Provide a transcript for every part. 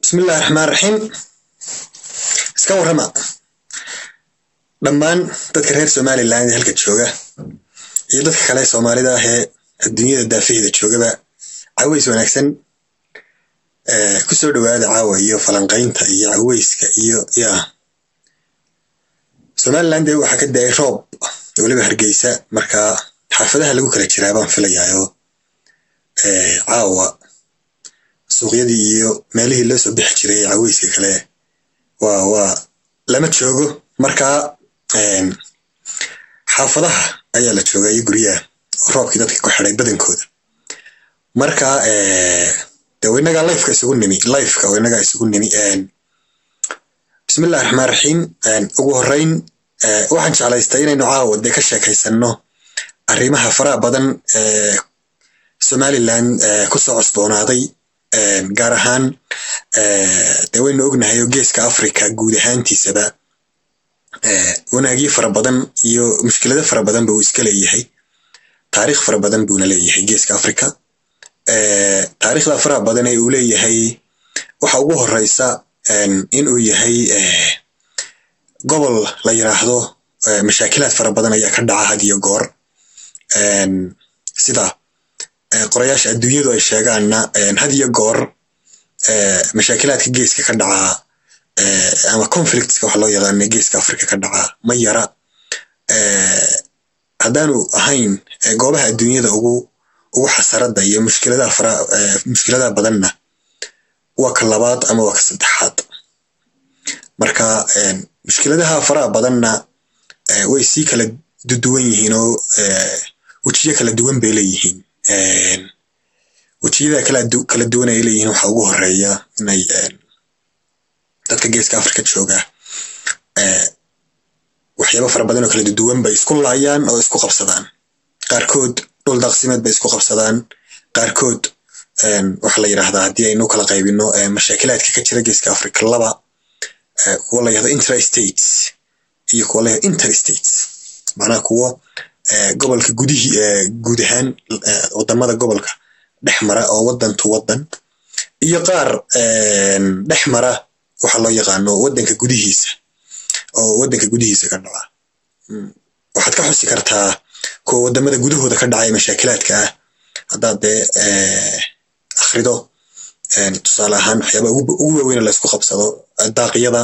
bismillahi raxmaan raxiim iska warrama dhammaan dadka reer somalilan ee halka jooga iyo dadka kale soomaalida ah ee adduunyada daafaheeda joogaba caways wanaagsan kusoo dhowaada caawa iyo falanqaynta iyo caweyska iyo ya somalilan dee waxaa ka da-ay roob weliba hargeysa marka xaafadaha lagu kala jiraa baan filayaayo caawa suuqyadii iyo meelihii loo soo bixi jiray caweyska kale waa waa lama joogo marka xaafadaha ayaa la jooga iyo guryaha oo roobkii dadka ku xiday badankooda marka de inagaa lifeka isugu nimi lifeka oo inagaa isugu nimi bismillahi raxmaan raxiim ugu horreyn waxaan jeclaystay inaynu caawa dee ka sheekaysano arrimaha faraha badan ee somalilan kusoo cusboonaaday gaar ahaan de waynu ognahay oo geeska africa guud ahaantiisaba wanaagyo fara badan iyo mushkilado fara badan ba uu iska leeyahay taarikh fara badan buuna leeyahay geeska africa taarikhda faraha badan ee uu leeyahay waxa ugu horeysa in uu yahay gobol la yiraahdo mashaakilaad fara badan ayaa ka dhaca had iyo goor sida qorayaasha adduunyadu ay sheegaanna had iyo goor mashaakilaadka geeska ka dhacaa ama conflictska waxa loo yaqaana geeska africa ka dhacaa ma yara haddaanu ahayn goobaha adduunyada ugu ugu xasarada iyo mushkiladaha fara mushkiladaha badanna waa ka labaad ama waa ka saddexaad marka mushkiladaha faraha badanna way sii kala duduwan yihiin oo wejiyo kala duwan bay leeyihiin wejiyada kala duwan ay leeyihiin waxa ugu horeeya inay dadka geeska africa jooga waxyaaba fara badan oo kala duduwan bay isku laayaan oo isku qabsadaan qaarkood dhul daaqsimeed bay isku qabsadaan qaarkood waxa la yidhaahdaa haddii aynu kala qaybino mashaakilaadka ka jira geeska africa laba kuwa la yahdo intrastates iyo kuwa la yahdo interstates macnaha kuwo gobolka gudihii guud ahaan wadamada gobolka dhex mara oo wadan to wadan iyo qaar dhex mara waxa loo yaqaano wadanka gudihiisa oo wadanka gudihiisa ka dhaca waxaad ka xusi kartaa kuwa wadamada gudahooda ka dhacaya mashaakilaadka ah haddaad dee akhrido tusaale ahaan waxyaaba ugu waaweyn laysku qabsado daaqyada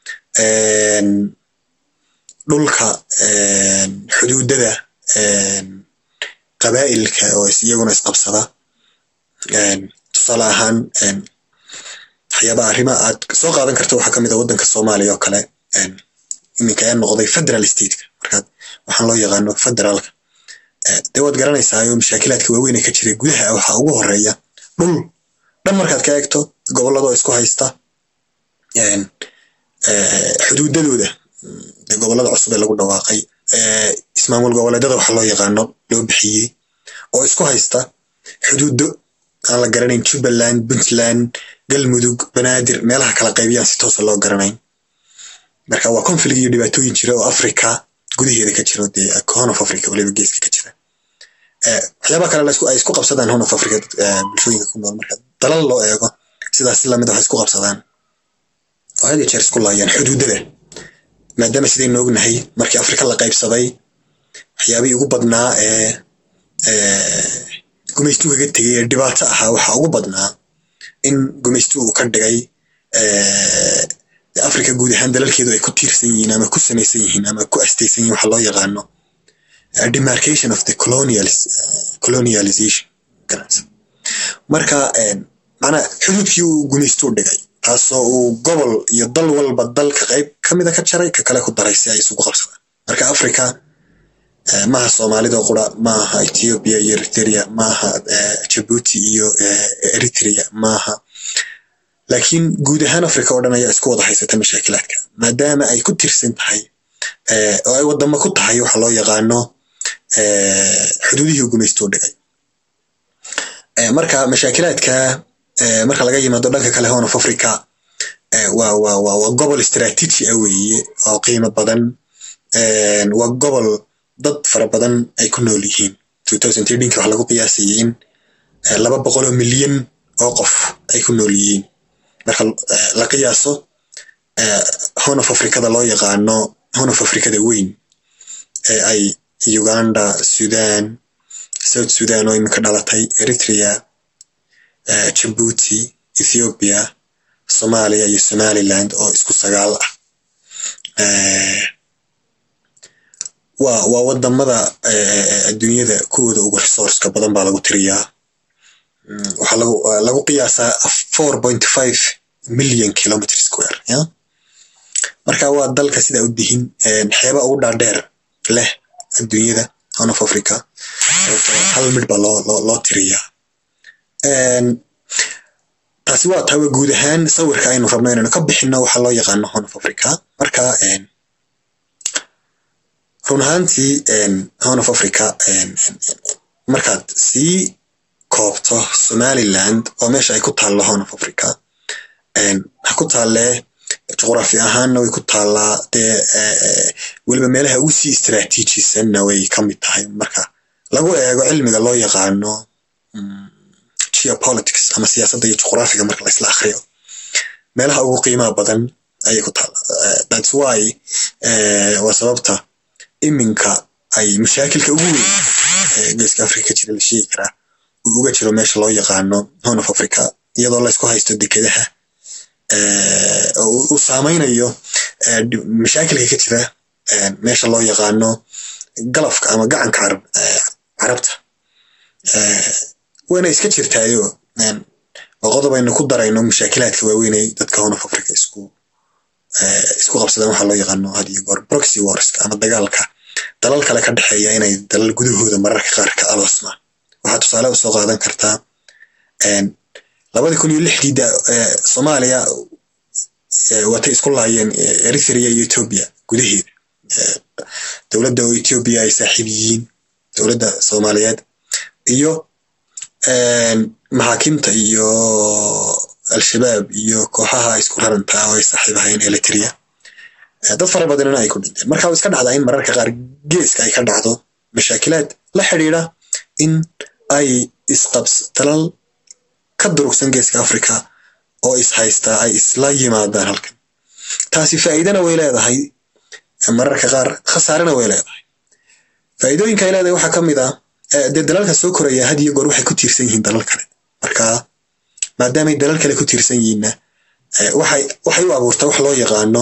dhulka xuduudada qabaa'ilka oo iyaguna isqabsada tusaale ahaan waxyaaba arrima aad soo qaadan karta waxaa kamid a waddanka soomaaliya oo kale iminka ayaa noqday federal stateka markaad waxaan loo yaqaano federaalka dee waad garanaysaa oo mashaakilaadka waaweyn ee ka jiray gudaha waxaa ugu horeeya dhul dhan markaad ka eegto gobolladoo isku haysta xuduudadooda gobollada cusub ee lagu dhawaaqay ismaamul goboleedyada waxa loo yaqaano loo bixiyey oo isku haysta xuduudo aan la garanayn jubbaland puntland galmudug banaadir meelaha kala qaybiyaan si toosa loo garanayn marka waa conflig iyo dhibaatooyin jira oo africa gudaheeda ka jiro dee horn of africa waliba geeska ka jira waxyaaba kale ay isku qabsadaan horn of africa bulshooyinka ku nool marka dalal loo eego sidaas si lamid waxay isku qabsadaan oo had iyo jeer isku laayaan xuduudada maadaama sidaynu ognahay markii africa la qaybsaday waxyaabihii ugu badnaa ee gumaystu kaga tegay ee dhibaato ahaa waxaa ugu badnaa in gumaystu uu ka dhigay africa guud ahaan dalalkeedu ay ku tiirsan yihiin ama ku samaysan yihiin ama ku astaysan yihin waxa loo yaqaano demarcation of the colonialization marka macnaa xuduudkii uu gumaystu dhigay taasoo uu gobol iyo dal walba dalka qayb kamida ka jaray ka kale ku daray si ay isugu qabsadaan marka africa maaha soomaalida qura maaha ethiopia iyo eritrea maaha jabuuti iyo eritrea maaha laakiin guud ahaan africa oo dhan ayaa isku wada haysata mashaakilaadka maadaama ay ku tirsan tahay oo ay wadamo ku tahay waxa loo yaqaano xuduudihii gumaystuu dhigay marka mashaakilaadka marka laga yimaado dhanka kale horn of africa waa waa waa waa gobol istraatiiji ah weeye oo qiimo badan waa gobol dad fara badan ay ku nool yihiin ki waxa lagu qiyaasayay in laba boqol oo milyan oo qof ay ku nool yihiin marka la qiyaaso horn of africada loo yaqaano horn of africada weyn ee ay uganda sudan south sudan oo iminka dhalatay eritrea jabuuti ethiopia somalia iyo somaliland oo isku sagaal ah waa waa wadamada adduunyada kuwooda ugu resourceka badan baa lagu tiriyaa waxaa lagu lagu qiyaasaa four point five million kilometer square ya marka waa dalka sidaa u dihin xeeba ugu dhaadheer leh adduunyada horn of africa hal midh baa loo loo loo tiriyaa taasi waa tawa guud ahaan sawirka aynu rabno inaynu ka bixino waxa loo yaqaano horn of africa marka run ahaantii horn of africa markaad sii koobto somaliland oo meesha ay ku taallo horn of africa ha ku taallee juqraafi ahaanna way ku taallaa dee weliba meelaha ugu sii istraatiijisanna way ka mid tahay marka lagu eego cilmiga loo yaqaano geopolitics ama siyaasadda iyo juqraafiga marka laisla akriyo meelaha ugu qiimaha badan ayay ku taalla thats why waa sababta iminka ay mashaakilka ugu weyn geeska africa ka jira la sheegi karaa uu uga jiro meesha loo yaqaano horn of africa iyadoo laysku haysto dekedaha uu saameynayo mashaakilka ka jira meesha loo yaqaano galafka ama gacanka carabta wayna iska jirtaayo oo qodob aynu ku darayno mashaakilaadka waaweynay dadka horn of africa isku isku qabsadaan waxaa loo yaqaano had iyo goor proxy warska ama dagaalka dalal kale ka dhexeeya inay dalal gudahooda mararka qaar ka alasmaan waxaa tusaale usoo qaadan kartaa labadii kun iyo lixdii soomaaliya watay isku laayeen eritrea iyo ethiopia gudaheeda dowladda oo ethiopia ay saaxiib yihiin dowladda soomaaliyeed iyo maxaakiimta iyo al-shabaab iyo kooxaha isku raranta oo ay saaxiib ahayn eritrea dad fara badanina ay ku dhinteen marka iska dhacdaa in mararka qaar geeska ay ka dhacdo mashaakilaad la xidhiidra in ay isqabs dalal ka durugsan geeska africa oo is haystaa ay isla yimaadaan halkan taasi faa'iidana way leedahay mararka qaar khasaarena way leedahay faa'iidooyinka ay leedahay waxaa ka mid ah dee dalalka soo koraya had iyo goor waxay ku tiirsan yihiin dalal kale marka maadaamay dalal kale ku tiirsan yihiinna waxay waxay u abuurtaa wax loo yaqaano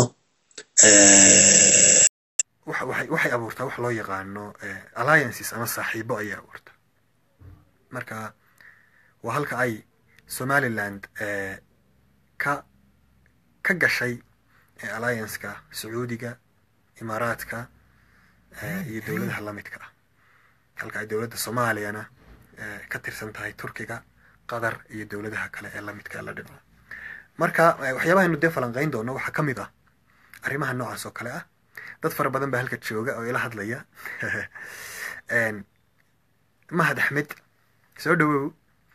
waxay abuurtaa wax loo yaqaano alliances ama saaxiibo ayay abuurta marka waa halka ay somaliland ka ka gashay allianceka sacuudiga imaaraadka iyo dowladaha lamidka ah halka ay dowladda soomaaliyana ka tirsan tahay turkiga qatar iyo dowladaha kale ee lamidka la dhibco marka waxyaabahaynu dee falanqayn doono waxaa ka mid ah arrimaha noocaas oo kale ah dad fara badan baa halka jooga oo ila hadlaya mahad axmed soo dhowow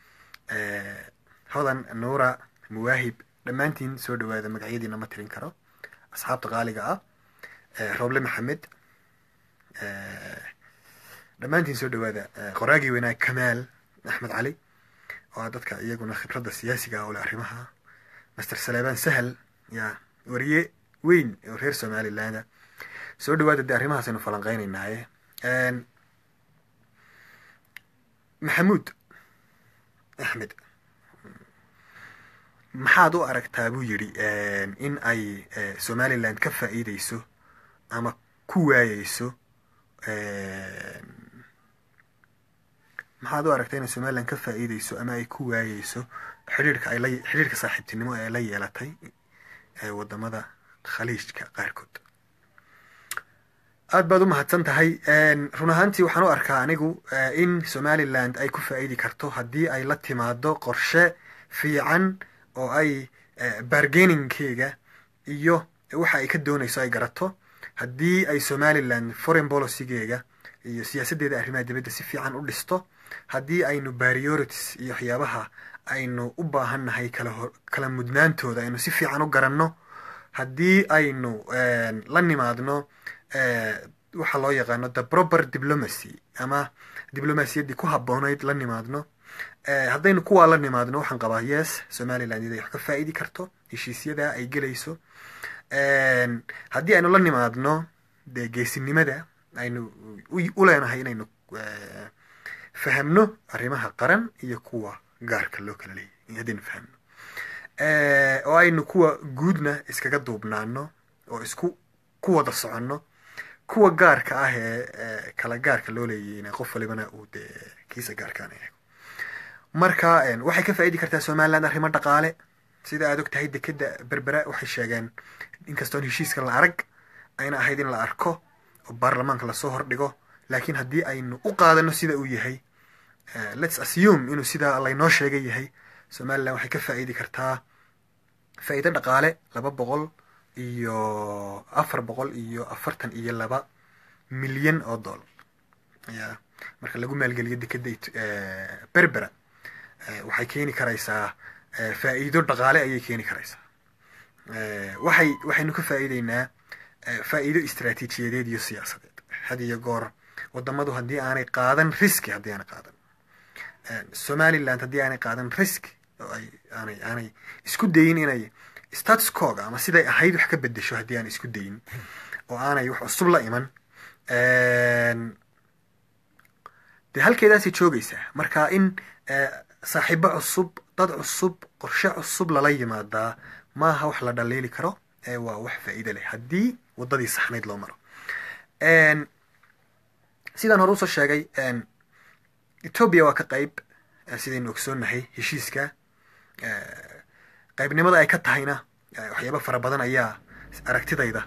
hodan nuura muwaahib dhammaantiin soo dhowaada magacyadiina ma tirin karo asxaabta qaaliga ah roble maxamed dhammaantiin soo dhowaada qoraagii weynaa kamaal axmed cali oo ah dadka iyaguna khibradda siyaasiga oo leh arrimaha master saleebaan sahal yaa wariye weyn oo reer somaliland soo dhowaada dee arrimahaasaynu falanqeynaynaaye maxamuud axmed maxaad u aragtaa buu yidhi in ay somaliland ka faa'iideyso ama ku waayeyso maxaad u aragtaa inay somaliland ka faa'iideyso ama ay ku waayeyso xidhiirka ay la xidhiirka saaxiibtinimo ee la yeelatay wadamada khaliijka qaarkood aad baad u mahadsan tahay run ahaantii waxaan u arkaa anigu in somaliland ay ku faa'iidi karto haddii ay la timaado qorshe fiican oo ay bargainingkeega iyo waxa ay ka doonayso ay garato haddii ay somaliland foreign policygeega iyo siyaasaddeeda arrimaha dibadda si fiican u dhisto haddii aynu priorities iyo waxyaabaha aynu u baahannahay kala kala mudnaantooda aynu si fiican u garanno haddii aynu la nimaadno waxa loo yaqaano the proper diplomacy ama diblomaasiyaddii ku habboonayd la nimaadno haddaynu kuwaa la nimaadno waxaan qabaa yes somaliland iday wax ka faa'idi karto heshiisyada ay gelayso haddii aynu la nimaadno dee geesinimada aynu u leenahay inaynu fahamno arrimaha qaran iyo kuwa gaarka loo kala leeyahy haddaynu fahamno oo aynu kuwa guudna iskaga duubnaano oo isku ku wada soconno kuwa gaarka ah ee kala gaarka loo leeyayna qof walibana uu dee kiisa gaarkaana eego marka waxay ka faa'idi kartaa somaliland arrimo dhaqaale sida aad og tahay dekeda berbera waxay sheegeen inkastoon heshiiska la arag ayna ahayd in la arko oo baarlamaanka lasoo hordhigo laakiin haddii aynu u qaadano sida uu yahay lets assume inuu sidaa laynoo sheega yahay somaliland waxay ka faa'idi kartaa faa'iido dhaqaale laba boqol iyo afar boqol iyo afartan iyo laba milyan oo dollar ya marka lagu maalgeliyo dekeda berbera waxay keeni karaysaa faa'iido dhaqaale ayay keeni karaysaa waxay waxaynu ka faa'iideynaa faa'iido istraatiijiyadeed iyo siyaasadeed had iyo goor wadamadu haddii aanay qaadan riski haddii aanay qaadan somaliland haddii aanay qaadan riski oo ay aanay aanay isku dayin inay status coga ama siday ahayd wax ka bedesho haddii aanay isku dayin oo aanay wax cusub la iman dee halkeedaasay joogaysaa marka in saaxiibo cusub dad cusub qorshe cusub lala yimaadaa maaha wax la dhaliili karo ee waa wax faa'iide leh haddii waddadii saxnayd loo maro sidaan hore usoo sheegay ethoobia waa ka qayb sidaynu ogsoonnahay heshiiska qaybnimada ay ka tahayna waxyaaba fara badan ayaa aragtidayda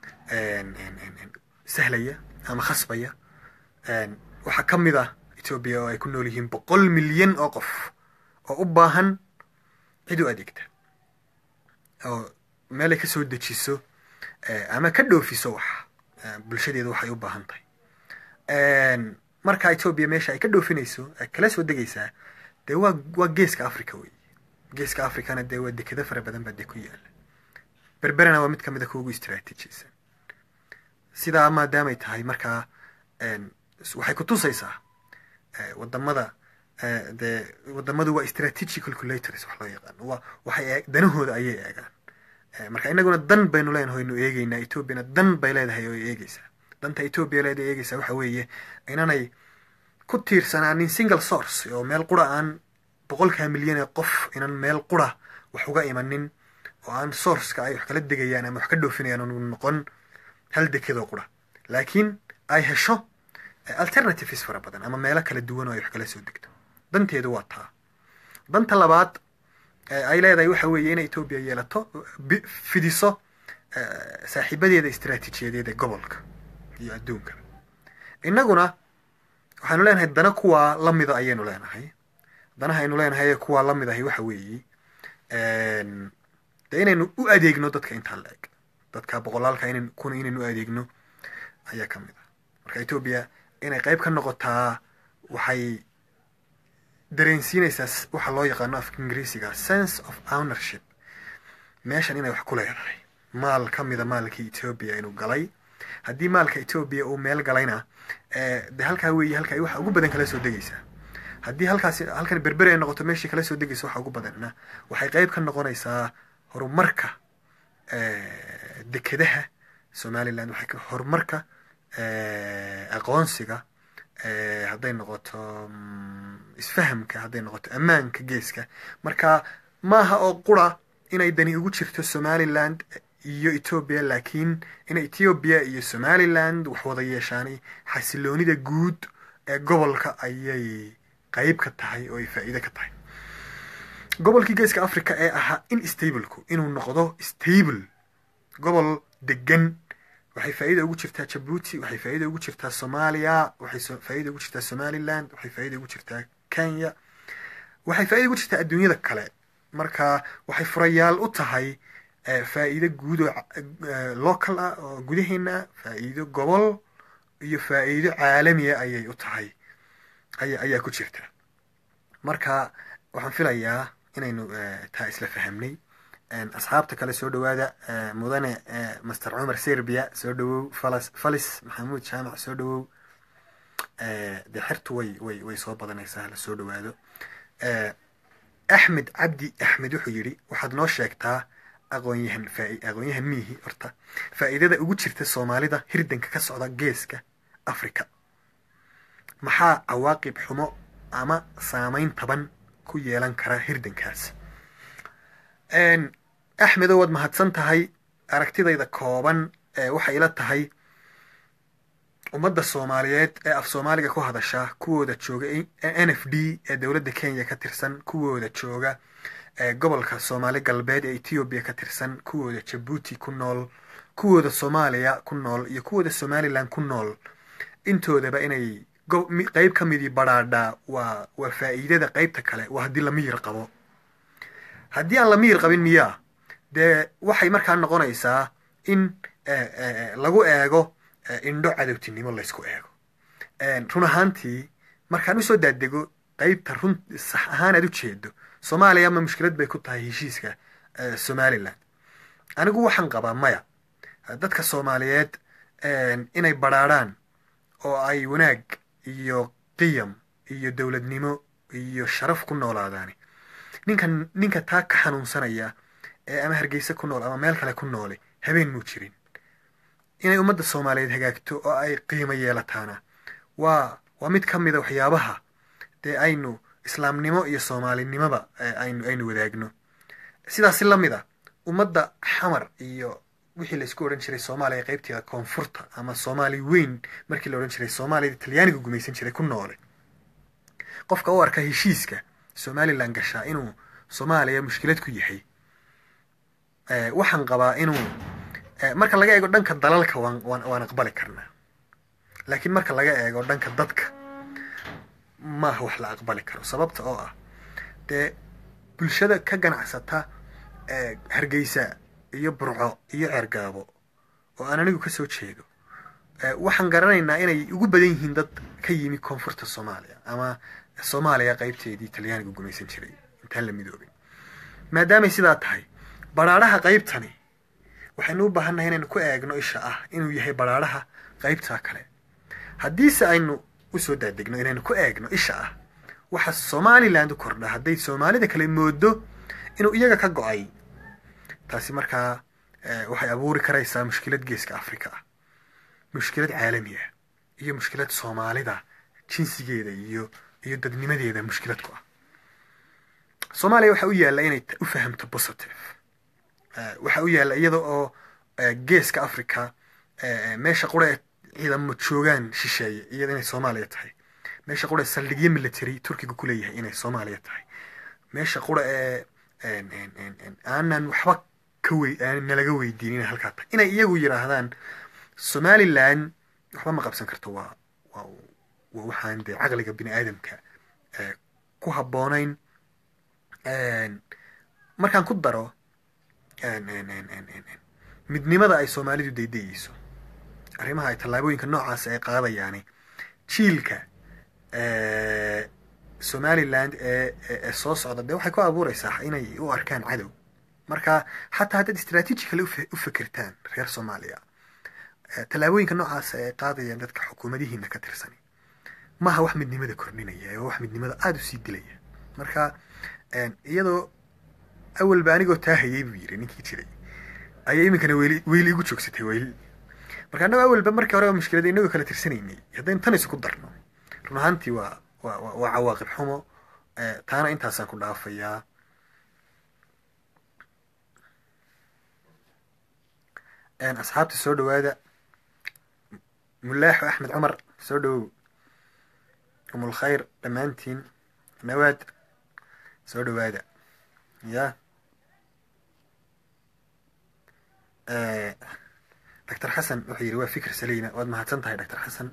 sahlaya ama khasbaya waxaa ka mid ah ethoobia oo ay ku nool yihiin boqol milyan oo qof oo u baahan cid u adeegta oo meelay ka soo dejiso ama ka dhoofiso wax bulshadeedu waxay u baahan tahay marka ethoobia meesha ay ka dhoofinayso ay kala soo degaysaa dee waa waa geeska africa wey geeska africana dee waa dekado fara badan baa dee ku yaala berberana waa mid kamid a kuugu istraatiijiysan sidaa maadaamay tahay markaa waxay kutusaysaa wadamada dee wadamadu waa strategic calculators wax loo yaqaano waa waxay danahooda ayay eegaan marka inaguna dan baynu leenahay aynu eegeynaa ethoobiana dan bay leedahay oo eegeysaa danta ethoobia leedahay eegeysaa waxa weeye inanay ku tiirsanaanin single source oo meel qura aan boqolkaa milyan ee qof inan meel qura wax uga imanin oo aan sourceka ay wax kala degayaan ama wax ka dhoofinayaan anu noqon hal dekadoo qura laakiin ay hesho alternatives fara badan ama meelo kala duwan oo ay wax kala soo degto danteedu waa taa danta labaad ay leedahay waxa weeye inay ethoobia yeelato fidiso saaxiibadeeda istraatiijiyadeed ee gobolka iyo adduunka innaguna waxaynu leenahay dana kuwaa lamida ayaynu leenahay danaha aynu leenahay ee kuwaa lamid ahay waxa weeye dee inaynu u adeegno dadka intaa la eg dadka boqolaalka inan kuna inaynu u adeegno ayaa ka mid ah marka ethoobia inay qayb ka noqotaa waxay dareensiinaysaa waxa loo yaqaano afka ingiriisiga sense of ownership meeshan inay wax ku leedahay maal ka mida maalkii ethoobia inuu galay haddii maalka ethoobia uu meel galayna de halkaa weeye halka ay waxa ugu badan kala soo degaysaa haddii halkaasi halkan berberi ay noqoto meeshii kala soo degaysa waxa ugu badanna waxay qayb ka noqonaysaa horumarka dekedaha somaliland waxay ka horumarka aqoonsiga hadday noqoto isfahamka hadday noqoto ammaanka geeska marka maaha oo qura inay dani ugu jirto somaliland iyo ethoobia laakiin in ethoobia iyo somaliland wax wada yeeshaanay xasiloonida guud ee gobolka ayay qayb ka tahay oo ay faa'iide ka tahay gobolkii geeska africa ee ahaa in stableku inuu noqdo stable gobol degan waxay faa'iida ugu jirtaa jabuuti waxay faa'iida ugu jirtaa soomaaliya waxay faa'iida ugu jirtaa somaliland waxay faa'iida ugu jirtaa kenya waxay faa'iida ugu jirtaa adduunyada kale marka waxay furayaal u tahay faa'iido guud oo local ah oo gudaheena faa'iido gobol iyo faa'iido caalamiya ayay u tahay aya ayaa ku jirta marka waxaan filayaa inaynu taa isla fahamnay asxaabta kale soo dhawaada mudane master cumar serbia soo dhawow falas falis maxamuud jaamac soo dhawow dee xertu way way way soo badanaysaa hala soo dhawaado axmed cabdi axmed wuxuu yidhi waxaad noo sheegtaa aqoonyahan aqoonyahan miihi horta faa'iidada ugu jirta soomaalida hirdanka ka socda geeska africa maxaa cawaaqib xumo ama saameyn taban ku yeelan kara hirdankaas axmedow waad mahadsan tahay aragtidayda kooban waxay ila tahay ummadda soomaaliyeed ee af soomaaliga ku hadasha kuwooda jooga n f d ee dowladda kenya ka tirsan kuwooda jooga gobolka soomaali galbeed ee ethoobiya ka tirsan kuwooda jabuuti ku nool kuwooda soomaaliya ku nool iyo kuwooda somalilan ku nool intoodaba inay qeyb ka midii badhaadhaa waa waa faa'iidada qeybta kale waa haddii la miyir qabo haddii aan la miyir qabin miyaa dee waxay markaa noqonaysaa in lagu eego indho cadowtinimo laysku eego run ahaantii markaan usoo daadego qeybta run sax ahaan aad u jeedo soomaaliya ma mushkilad bay ku tahay heshiiska somalilan anigu waxaan qabaa maya dadka soomaaliyeed inay badhaadhaan oo ay wanaag iyo qiyam iyo dowladnimo iyo sharaf ku noolaadaani ninkan ninka taa ka xanuunsanaya ee ama hargeysa ku nool ama meel kale ku noole habeen muu jirin inay ummadda soomaaliyeed hagaagto oo ay qiimo yeelataana waa waa mid ka mida waxyaabaha dee aynu islaamnimo iyo soomaalinimoba aynu aynu wadaagno sidaasi la mid a ummadda xamar iyo wixii laysku odhan jiray soomaaliya qeybteeda koonfurta ama soomaali weyn markii la odhan jiray soomaaliyada talyaaniga gumaysan jiray ku noole qofka u arka heshiiska somalilan gashaa inuu soomaaliya mushkilad ku yahay waxaan qabaa inuu marka laga eego dhanka dalalka waan waan waan aqbali karnaa laakiin marka laga eego dhanka dadka maaha wax la aqbali karo sababta oo ah dee bulshada ka ganacsata hargeysa iyo burco iyo ceergaabo oo aan anigu ka soo jeedo waxaan garanaynaa inay ugu badan yihiin dad ka yimi koonfurta soomaaliya ama soomaaliya qeybteedii talyaaniga gumaysan jiray intaan la midoobin maadaamay sidaa tahay badhaadhaha qeybtani waxaynu u baahannahay inaynu ku eegno isha ah inuu yahay badhaadhaha qeybtaa kale haddiise aynu usoo daadegno inaynu ku eegno isha ah waxa somaliland u kordha hadday soomaalida kale moodo inuu iyaga ka go-ay taasi markaa waxay abuuri karaysaa mushkilad geeska africa ah mushkilad caalami ah iyo mushkilad soomaalida jinsigeeda iyo iyo dadnimadeeda mushkilad ku ah soomaaliya waxaa u yaalla inay u fahamto positive waxaa u yaalla iyada oo geeska africa meesha qura ee ciidamo joogaan shisheeye iyada inay soomaaliya tahay meesha qura ee saldhigyo military turkiga ku leeyahay inay soomaaliya tahay meesha qura ee aanan waxba ka wey nalaga weydiin inay halkaa tahay inay iyagu yidhaahdaan somaliland waxba ma qabsan karto waa waa waa waxaan dee caqliga bini aadamka ku habboonayn markaan ku daro midnimada ay soomaalidu daydayeyso arrimaha ay tallaabooyinka noocaas ay qaadayaani jiilka somaliland ee ee soo socda dee waxay ku abuureysaa inay u arkaan cadow marka xataa haddaad strategically u fekertaan reer soomaaliya tallaabooyinka noocaas ay qaadayaan dadka xukuumadihiina ka tirsani maaha wax midnimada kordhinaya waa wax midnimada aada u sii dilaya marka iyadoo awalba anigoo taa hayay buu yiri ninkii jiray ayay iminkana weli weyli igu joogsatay weyli marka annago awalba markii hore mushkilada inagoo kala tirsanaynay haddaynu tan isuku darno run ahaantii waa waa waa cawaaqib xumo taana intaasaan ku dhaafayaa asxaabta soo dhawaada mulaaxo axmed cumar soo dhawow umulkhayr dhammaantiin nawaad soo dhawaada ya doctor xasan wuxuu yidhi waa fikir saleyna waad mahadsan tahay doctor xasan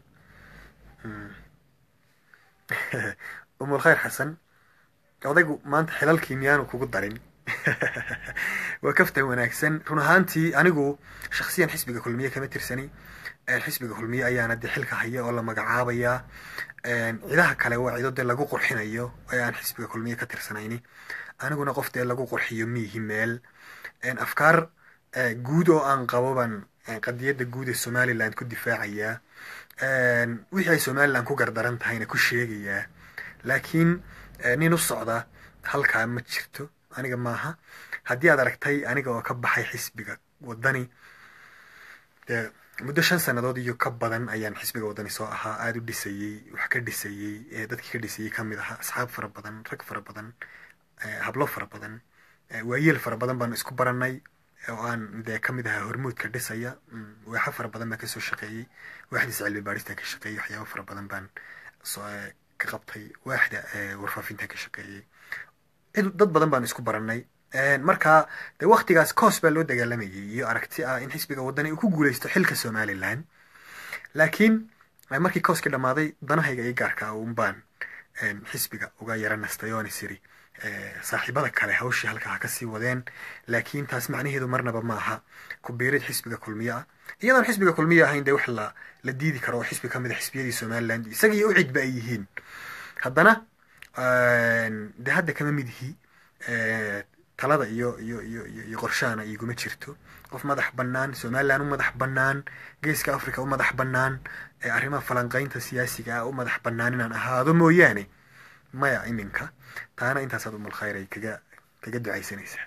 umulkhayr xasan odaygu maanta xilalkii miyaanu kugu darin waa kaftan wanaagsan run ahaantii anigu shaksiyan xisbiga kulmiye kama tirsani xisbiga kulmiye ayaana dee xilka haya oo la magacaabayaa cidaha kale waa cido dee lagu qurxinayo ee aan xisbiga kulmiye ka tirsanayni aniguna qof dee lagu qurxiyo miihi meel afkaar guud oo aan qabo baan qadiyadda guud ee somaliland ku difaacayaa wixii ay somaliland ku gardaran tahayna ku sheegayaa laakiin nin u socda halkaa ma jirto aniga maaha haddii aad aragtay aniga oo ka baxay xisbiga wadani dee muddo shan sannadood iyo ka badan ayaan xisbiga wadani soo ahaa aada u dhisayey wax ka dhisayey dadkii ka dhisayey ka mid ahaa asxaab fara badan rag fara badan hablo fara badan waayeel fara badan baan isku baranay oo aan dee ka mid ahaa hormuudka dhisaya waaxo fara badan baan kasoo shaqeeyey waaxdiisa cilmi baadhistaan ka shaqeeyey waxyaabo fara badan baan ka qabtay waaxda warfaafintaan ka shaqeeyey dad badan baan isku baranay markaa de waktigaas coos baa loo dagaalamayay iyo aragti ah in xisbiga wadani uu ku guuleysto xilka somalilan laakiin markii cooskii dhammaaday danahayga iyo gaarka un baan xisbiga uga yara nastay oon isiri saaxiibada kale hawshii halkaa ha kasii wadeen laakiin taas macnaheedu marnaba maaha ku biirid xisbiga kulmiye ah iyadoon xisbiga kulmiye ahayn dee wax la la diidi karo oo xisbi ka mid a xisbiyadii somaliland isaga iyo ucidba ay yihiin haddana de hadda kama mid ihi talada iyo iyo iyo iyo qorshahana iguma jirto qof madax bannaan somalilan u madax bannaan geeska africa u madax bannaan arrimaha falanqaynta siyaasiga ah u madax bannaan inaan ahaado mooyaane maya iminka taana intaasaad umal khayr ay kaga kaga ducaysanaysaa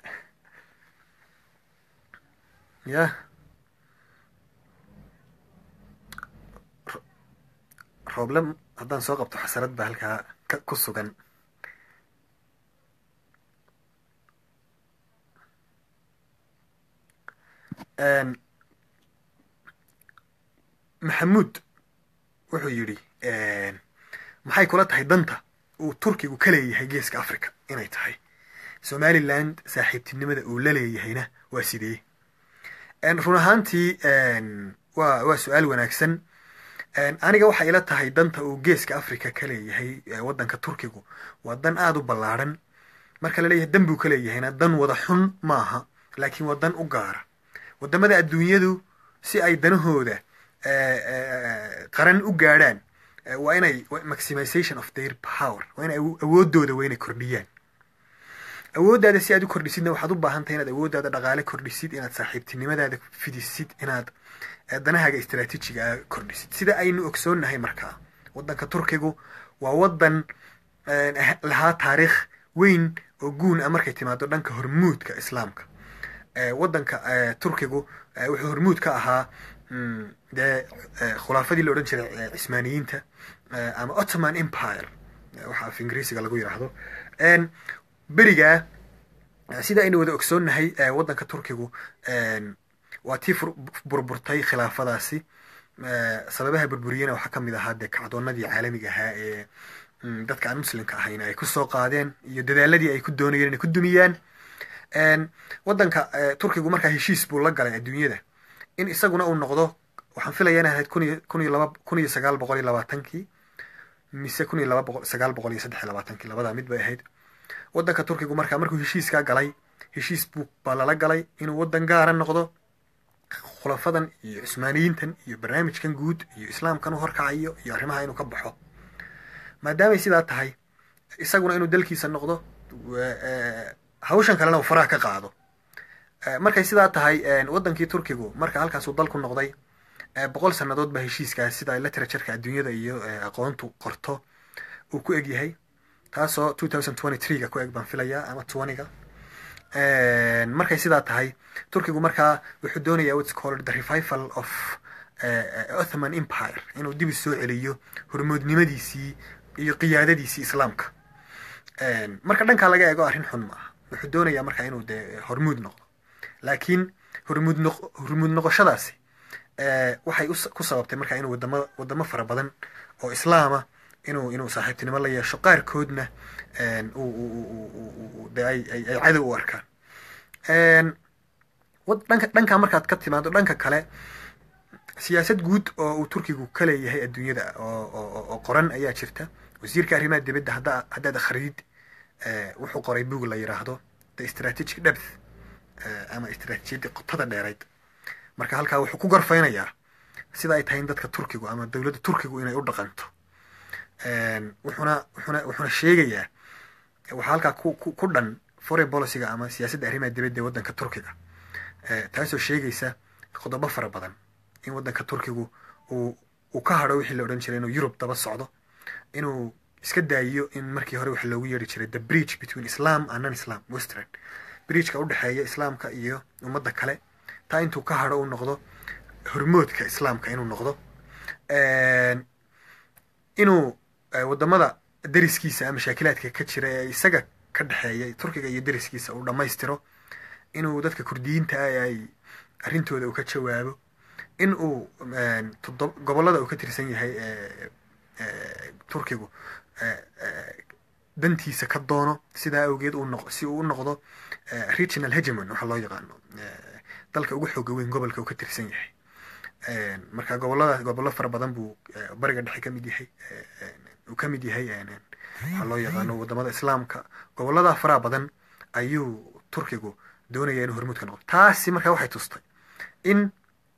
ya rooble haddaan soo qabto xasarad baa halkaa ka ku sugan maxamuud wuxuu yidhi maxay kula tahay danta uu turkigu ka leeyahay geeska africa inay tahay somaliland saaxiibtinimada uu la leeyahayna waa sidee run ahaantii waa waa su-aal wanaagsan aniga waxay ila tahay danta uu geeska africa ka leeyahay waddanka turkigu waa dan aada u ballaadhan marka la leeyahay dan buu ka leeyahayna dan wada xun maaha laakiin waa dan u gaara waddamada adduunyadu si ay danahooda qaran u gaadhaan waa inay maximization of their power waa inay awoodooda waa inay kordhiyaan awooddaada si aad u kordhisidna waxaad u baahan tahay inaad awooddaada dhaqaale kordhisid inaad saaxiibtinimadaada fidisid inaad danahaaga istraatiijiga a kordhisid sida aynu ogsoonnahay markaa waddanka turkigu waa waddan lahaa taariikh weyn oo guun ah markay timaado dhanka hormuudka islaamka waddanka turkigu wuxuu hormuud ka ahaa dee khulaafadii la odhan jiray cismaaniyiinta ama ottoman empire waxa af ingiriisiga lagu yidhaahdo berigaa sida aynu wada ogsoonnahay waddanka turkigu waa tii burburtay khilaafadaasi sababaha burburiyena waxaa ka mid ahaa dee kacdoonadii caalamiga ahaa ee dadka aan muslimka ahayn ay kusoo qaadeen iyo dadaaladii ay ku doonayeen inay ku dumiyaan waddanka turkigu markaa heshiis buu la galay adduunyada in isaguna uu noqdo waxaan filaya in ahayd kun iyo kun iyo laba kun iyo sagaal boqol iyo labaatankii mise kun iyo laba boqol sagaal boqol iyo saddex iyo labaatankii labadaa mid bay ahayd waddanka turkigu markaa markuu heshiiskaa galay heshiis buu baa lala galay inuu waddan gaara noqdo khulafadan iyo cusmaaniyiintan iyo barnaamijkan guud iyo islaamkan u horkacayo iyo arrimaha inuu ka baxo maadaamay sidaa tahay isaguna inuu dalkiisa noqdo hawshan kalena uu faraha ka qaado markay sidaa tahay waddankii turkigu marka halkaasuu dalku noqday boqol sannadood baa heshiiskaas sida literatureka adduunyada iyo aqoontu qorto uu ku eg yahay taasoo two thousand twenty three ga ku eg baan filayaa ama twenty-ga markay sidaa tahay turkigu markaa wuxuu doonayaa what's called the revival of ottoman empire inuu dib soo celiyo hormoodnimadiisii iyo qiyaadadiisii islaamka marka dhankaa laga eego arrin xun maaha wuxuu doonayaa markaa inuu dee hormuud noqdo laakiin hormuud noq hormuud noqoshadaasi waxay ku sababtay markaa inuu wadamo wadamo fara badan oo islaama inuu inuu saaxiibtinimo la yeesho qaarkoodna de ay ay cadow u arkaan dhanka dhankaa markaad ka timaado dhanka kale siyaasad guud oo uu turkigu ka leeyahay adduunyada oo qoran ayaa jirta wasiirka arrimaha dibadda hadda haddaad akhridid wuxuu qoray bug la yidhaahdo the strategic depth ama istraatiijiyadii qotada dheerayd marka halkaa wuxuu ku gorfaynayaa sida ay tahay in dadka turkigu ama dowladda turkigu inay u dhaqanto wuxuna wuxuna wuxuna sheegayaa waxaa halkaa ku ku dhan foreign policyga ama siyaasadda arrimaha dibadda ee waddanka turkiga taasoo sheegaysa qodobo fara badan in waddanka turkigu uu uu ka hadho wixii la odhan jiray inuu yurub daba socdo inuu iska daayiyo in markii hore waxa loogu yeeri jiray the bridge between islam and non islam western bridgeka udhexeeya islaamka iyo ummadda kale taa intuu ka hadho uu noqdo hormoodka islaamka inuu noqdo inuu wadamada deriskiisa mashaakilaadka ka jira ee isaga ka dhexeeya turkiga iyo deriskiisa uu dhammaystiro inuu dadka kurdiyiinta ah ay arrintooda uu ka jawaabo in uu gobollada uu ka tirsan yahay turkigu dantiisa ka doono sidaa awgeed si uu u noqdo regional hegemon waxaa loo yaqaano dalka ugu xooga weyn gobolka uu ka tirsan yahay marka gobolada gobollo fara badan buu bariga dhexe ka mid yahay uu ka mid yahay waxaa loo yaqaano wadamada islaamka gobollada faraha badan ayuu turkigu doonaya inuu hormuud ka noqdo taasi marka waxay tustay in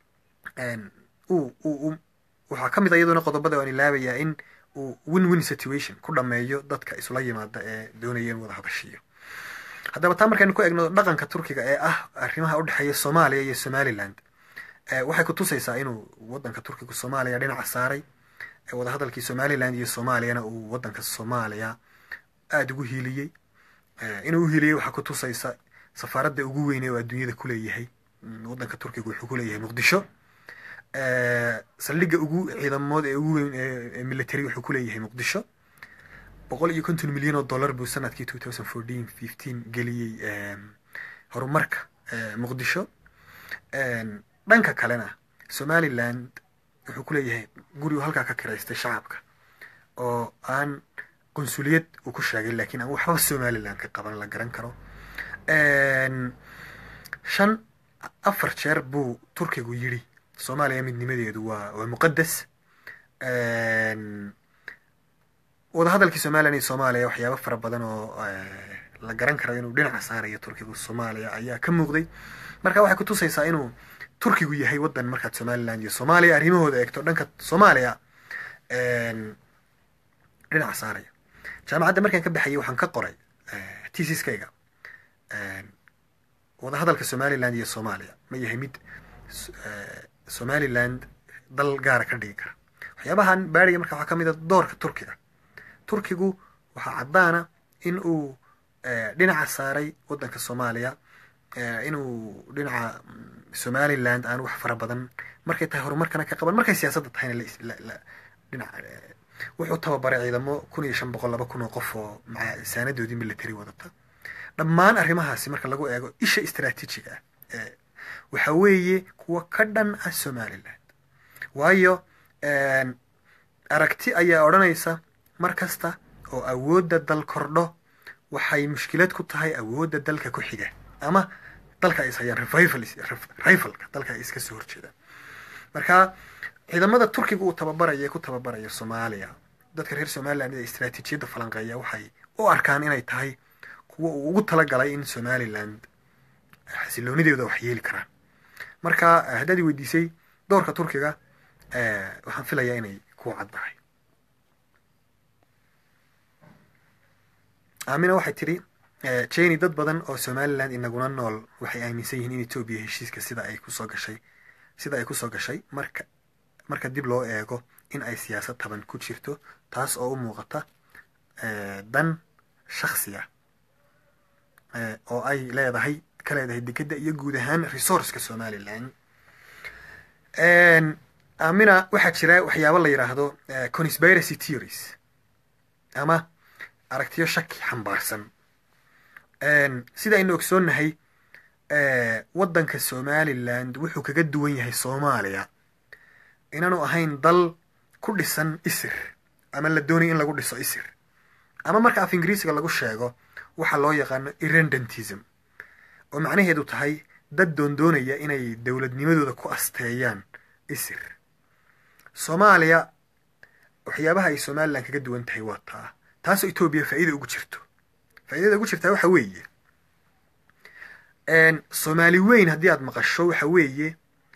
uu uu waxaa ka mid a iyaduna qodobada aan ilaabayaa in uu win win situation ku dhameeyo dadka isula yimaada ee doonaya in wada hadashiyo haddaba taa markaynu ku egno dhaqanka turkiga ee ah arrimaha udhexeeya soomaaliya iyo somaliland waxay ku tusaysaa inuu wadanka turkiga soomaaliya dhinaca saaray wadahadalkii somaliland iyo soomaaliyana uu wadanka soomaaliya aada ugu hiiliyey inuu uhiiliyey waxaa ku tusaysa safaaradda ugu weyne oo adduunyada kuleeyahay wadanka turkiga wuxuu kuleeyahay muqdisho saldhigga ugu ciidamood ee ugu weyn ee military wuxuu kuleeyahay muqdisho boqol iyo konton milyan oo dollar buu sanadkii two thousand fourteen fifteen geliyey horumarka muqdisho dhanka kalena somaliland wuxuu kuleeyahay gurigu halkaa ka kiraystay shacabka oo aan qunsuliyad uu ku sheegay lakiin aan waxba somaliland ka qaban la garan karo shan afar jeer buu turkigu yidhi soomaaliya midnimadeedu waa waa muqadas wadahadalkii somalilan iyo soomaaliya waxyaaba fara badan oo la garan karo inuu dhinaca saarayo turkigu soomaaliya ayaa ka muuqday marka waxay kutusaysaa inuu turkigu yahay wadan markaad somaliland iyo soomaaliya arrimahooda eegto dhanka soomaaliya dhinaca saaraya jaamacadda markaan ka baxayay waxaan ka qoray tisiskayga wadahadalka somaliland iyo soomaaliya ma yahay mid somaliland dal gaara ka dhigi kara waxyaabahan baariga marka waxaa ka mid a doorka turkiga turkigu waxaa caddaana in uu dhinaca saaray wadanka soomaaliya inuu dhinaca somaliland aan wax fara badan markay tahay horumarkana ka qaban markay siyaasadda tahayna dhinac wuxuu tababaray ciidamo kun iyo shan boqol laba kun oo qof oo maa saanadoodii military wadata dhammaan arrimahaasi marka lagu eego isha istraatiijiga ah waxa weeye kuwa ka dhan ah somaliland waayo aragti ayaa odhanaysa mar kasta oo awoodda dal kordho waxay mushkilad ku tahay awoodda dalka ku xiga ama dalka ay ishayaan rivalka dalka ay iska soo horjeedaan marka ciidamada turkiga uu tababaraya ee ku tababaraya soomaaliya dadka reer somaliland ee istraatiijiyadda falanqeeya waxay u arkaan inay tahay kuwa uu ugu talagalay in somaliland xasiloonideeda wax yeeli karaan marka haddaad i weydiisay doorka turkiga waxaan filayaa inay ku caddahay aamina waxay tidhi jeni dad badan oo somaliland inaguna nool waxay aaminsan yihiin in etoobiya heshiiska sida ay kusoo gashay sida ay kusoo gashay marka marka dib loo eego in ay siyaasad taban ku jirto taas oo u muuqata dan shaksiya oo ay leedahay ka leedahay dekeda iyo guud ahaan resourceka somaliland amina waxaa jira waxyaabo la yidhaahdo conspiracy theories ama aragtiyo shaki xambaarsan sida aynu ogsoonnahay waddanka somaliland wuxuu kaga duwan yahay soomaaliya inaanu ahayn dal ku dhisan isir ama la doonaya in lagu dhiso isir ama marka af ingiriisiga lagu sheego waxaa loo yaqaano irrendentism oo macnaheedu tahay dad doondoonaya inay dowladnimadooda ku asteeyaan isir soomaaliya waxyaabaha ay somaliland kaga duwan tahay waa taa taasoo etoobiya faa'iida ugu jirto faa'iidada ugu jirtaa waxa weeye soomaali weyn haddii aad maqasho waxa weeye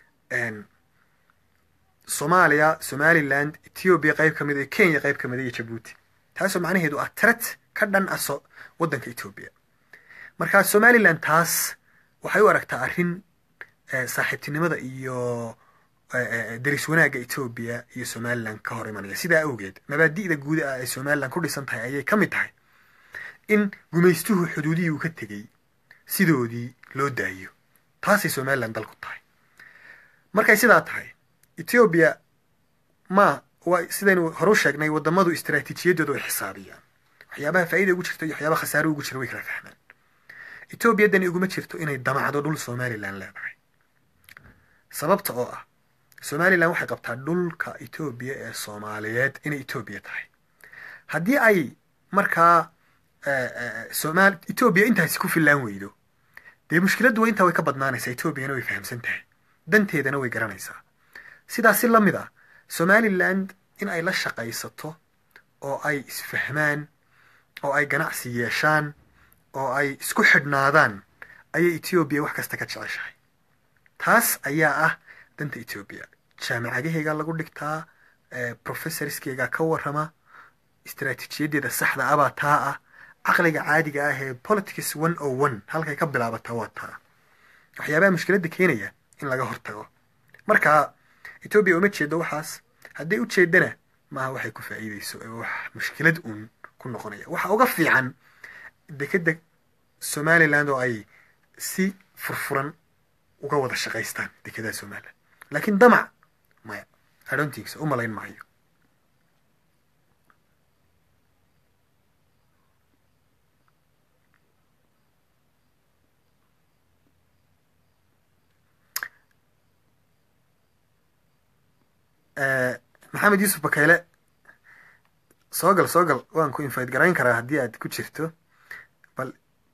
soomaaliya somaliland ethoobiya qayb ka mid iyo kenya qayb ka mid iyo jabuuti taasoo macnaheedu ah tret ka dhan ah so waddanka etoobiya marka somaliland taas waxay u aragtaa arrin saaxiibtinimada iyo deris wanaagga etoobiya iyo somalilan ka hor imanaya sidaa awgeed mabaadi'da guuda ah ay somalilan ku dhisan tahay ayay ka mid tahay in gumaystuhu xuduudihii uu ka tegey sidoodii loo daayo taasay somalilan dal ku tahay markay sidaa tahay etoobiya ma waa sidaynu horu sheegnay wadamadu istaraatiijiyadooda way xisaabiyaan waxyaabaha faa'iida ugu jirto iyo waxyaabaha khasaare ugu jira way kala fahmaan etoobiya dani iguma jirto inay damacdo dhul somalilan leedahay sababta oo ah somalilan waxay qabtaa dhulka etoobiya ee soomaaliyeed inay etoobiya tahay haddii ay markaa somal etoobiya intaasi ku fillaan weydo dee mushkiladdu waa intaa way ka badnaanaysaa etoobiyana way fahamsan tahay danteedana way garanaysaa sidaas si la mid ah somaliland in ay la shaqaysato oo ay isfahmaan oo ay ganacsi yeeshaan oo ay isku xidhnaadaan ayay etoobiya wax kasta ka jeceshahay taas ayaa ah danta etoobiya jaamicadaheygaa lagu dhigtaa professorskeegaa ka warrama istaraatiijiyadeeda saxda abaa taa ah caqliga caadiga ah ee politics one o one halkay ka bilaabataa waa taa waxyaabaha mushkiladda keenaya in laga hortago marka etoobiya uma jeedo waxaas hadday u jeedana maaha waxay ku faa'iideyso ee wax mushkilad uun ku noqonaya waxa uga fiican dekeda somaliland oo ay si furfuran uga wada shaqaystaan dekedaha somaliland laakiin damac maya adontinksa u malayn maayo maxamed yuusuf bakayle soo gal soo gal waan ku invite garayn karaa haddii aad ku jirto bal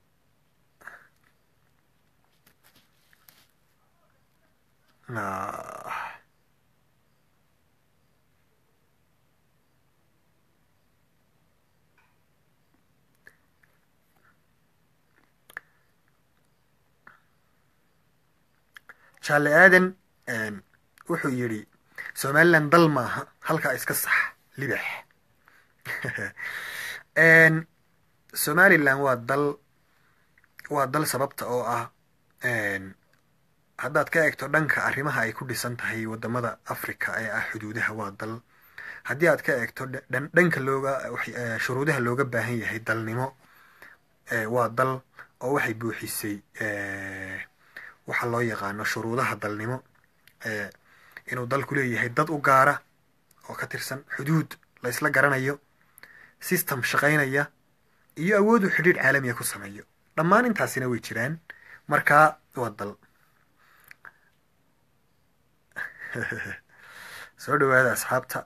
jaale aadan wuxuu yidhi somaliland dal maaha halkaa iska sax libax somaliland waa dal waa dal sababta oo ah haddaad ka eegto dhanka arrimaha ay ku dhisan tahay wadamada africa ee ah xuduudaha waa dal haddii aad ka eegto dhanka looga shuruudaha looga baahan yahay dalnimo waa dal oo waxay buuxisay waxa loo yaqaano shuruudaha dalnimo inuu dalku leeyahay dad u gaara oo ka tirsan xuduud la ysla garanayo system shaqaynaya iyo awood uu xidhiidh caalamiya ku sameeyo dhammaan intaasina way jiraan markaa waa dal soo dhawaada asxaabta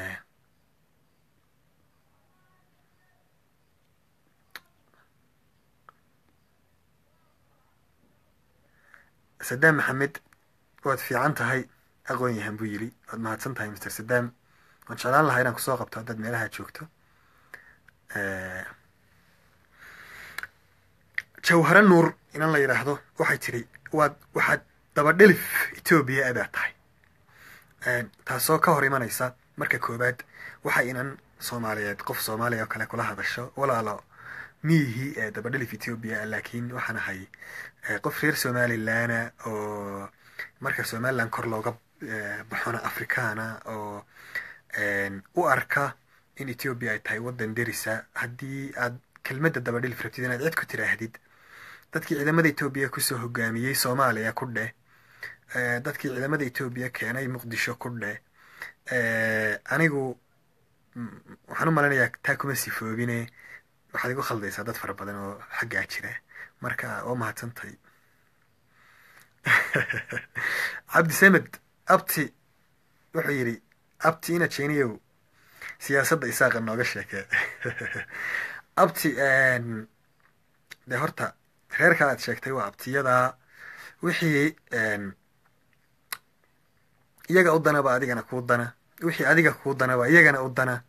sadaam maxamed waad fiican tahay aqoon yahan buu yidhi waad mahadsan tahay master sadam waan jeclaan lahaa inaan kusoo qabto haddaad meelaha joogto jawhare nuur inan la yidhaahdo waxay tidhi waad waxaad dabadhelif etoobiya abaad tahay taasoo ka hor imanaysa marka koowaad waxa inan soomaaliyeed qof soomaaliya oo kale kula hadasho walaalo miyihii ee dabadhelif etoobiya laakiin waxaan ahay qof reer somalilana oo marka somaliland kor looga baxona africana oo u arka in etoobiya ay tahay waddan derisa haddii aad kelmadda dabadhelif rabtid inaad cid ku tiraahdid dadkii ciidamada etoobiya kusoo hogaamiyey soomaaliya ku dheh dadkii ciidamada etoobiya keenay muqdisho ku dheh anigu waxaan u malinayaa taa kuma sifoobine waxaad igu khaldaysaa dad fara badan oo xaggaa jira marka waa mahadsantay cabdi samed abti wuxuu yidhi abti ina jeniyow siyaasadda isaaqa nooga sheekee abti dee horta reerka aad sheegtay waa abtiyadaa wixii iyaga u danaba adigana kuu dana wixii adiga kuu danaba iyagana u dana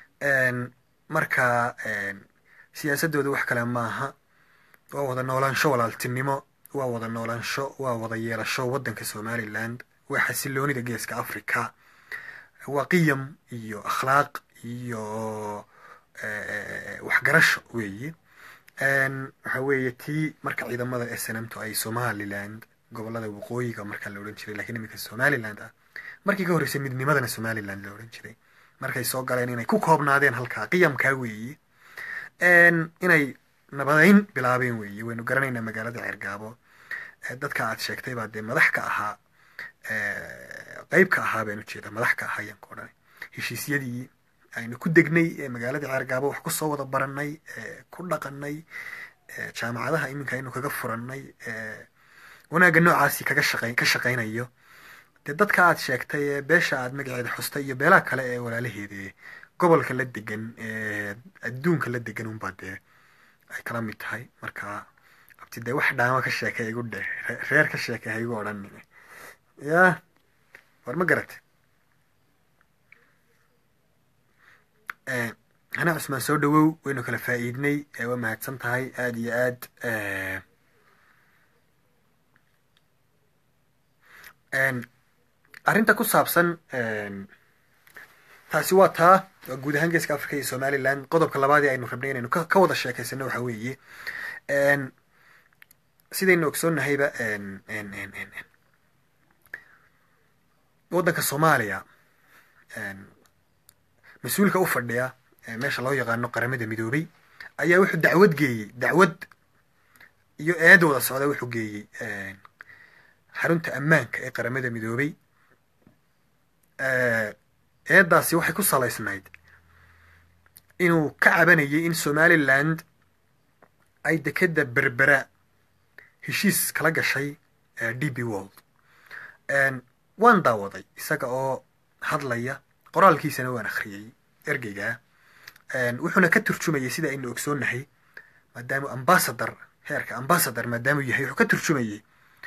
marka siyaasadooda wax kale maaha waa wada noolaansho walaaltinimo waa wada noolaansho waa wada yeelasho waddanka somaliland waa xasiloonida geeska africa waa qiyam iyo akhlaaq iyo waxgarasho weeye waxa weeye tii marka ciidamada snmto ay somaliland gobolada waqooyiga markaa la odhan jiray lakiin iminka somaliland ah markii ka horreysay midnimadana somaliland la odhan jiray markay soo galeen inay ku koobnaadeen halkaa qiyamkaa weeye inay nabadayn bilaabeen weeye waynu garanaynaa magaalada ceergaabo dadka aad sheegtay baa dee madax ka ahaa qeyb ka ahaa baan ujeedaa madax ka ahaa ayaan ku odhanay heshiisyadii aynu ku degnay ee magaalada ceergaabo wax kusoo wada baranay ku dhaqanay jaamacadaha iminka aynu kaga furannay wanaagga noocaasi kaga shaqey ka shaqaynayo dee dadka aad sheegtay ee beesha aad magaceeda xustay iyo beelaha kale ee walaalaheeda gobolka la degan ee adduunka la degan unbaa dee ay kala mid tahay marka abti dee wax dhaama ka sheekay igu dheh reer ka sheekay ha igu odhanin ya war ma garatay hana cusmaan soo dhawow waynu kala faa'iidnay waa mahadsan tahay aada iyo aad arrinta ku saabsan taasi waa taa waa guud ahaan geeska africa iyo somaliland qodobka labaadii aynu rabnay inaynu ka wada sheekaysano waxa weeye sidaynu ogsoonnahayba waddanka soomaaliya mas-uulka u fadhiya meesha loo yaqaano qaramada midoobay ayaa wuxuu dacwad geeyey dacwad iyo eed wada socda wuxuu geeyey xarunta ammaanka ee qaramada midoobay eeddaasi waxay ku salaysnayd inuu ka cabanayay in somaliland ay dekeda berbera heshiis kala gashay d b world waan daawaday isaga oo hadlaya qoraalkiisana waan akhriyey ergeygaa wuxuuna ka turjumayay sida aynu ogsoonnahay maadaamu ambasador heerka ambasador maadaamuu yahay wuxuu ka turjumayay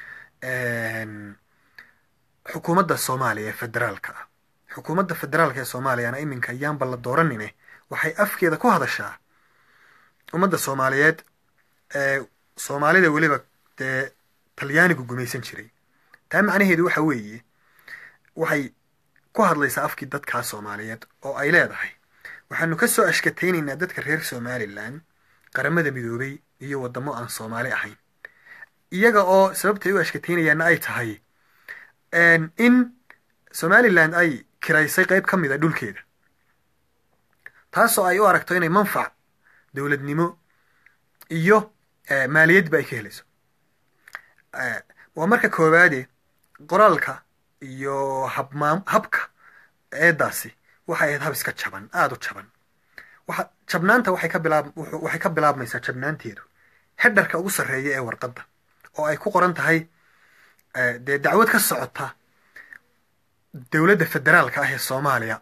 xukuumadda soomaaliya ee federaalka ah xukuumadda federaalka ee soomaaliyana iminka ayaanba la dooranine waxay afkeeda ku hadashaa ummadda soomaaliyeed ee soomaalida weliba dee talyaanigu gumaysan jiray taa macnaheedu waxa weeye waxay ku hadlaysaa afkii dadkaa soomaaliyeed oo ay leedahay waxaanu ka soo ashkataynaynaa dadka reer somalilan qaramada midoobay iyo waddamo aan soomaali ahayn iyaga oo sababtay u ashkataynayaanna ay tahay in somaliland ay kiraysay qayb ka mid a dhulkeeda taasoo ay u aragto inay manfac dowladnimo iyo maaliyadba ay ka helayso waa marka koowaade qoraalka iyo habmaam habka eeddaasi waxay ahayd hab iska jaban aada u jaban waxa jabnaanta waxay ka bilaab waxay ka bilaabmaysaa jabnaanteedu hedharka ugu sarreeya ee warqadda oo ay ku qoran tahay dee dacwad ka socota dowladda federaalka ah ee soomaaliya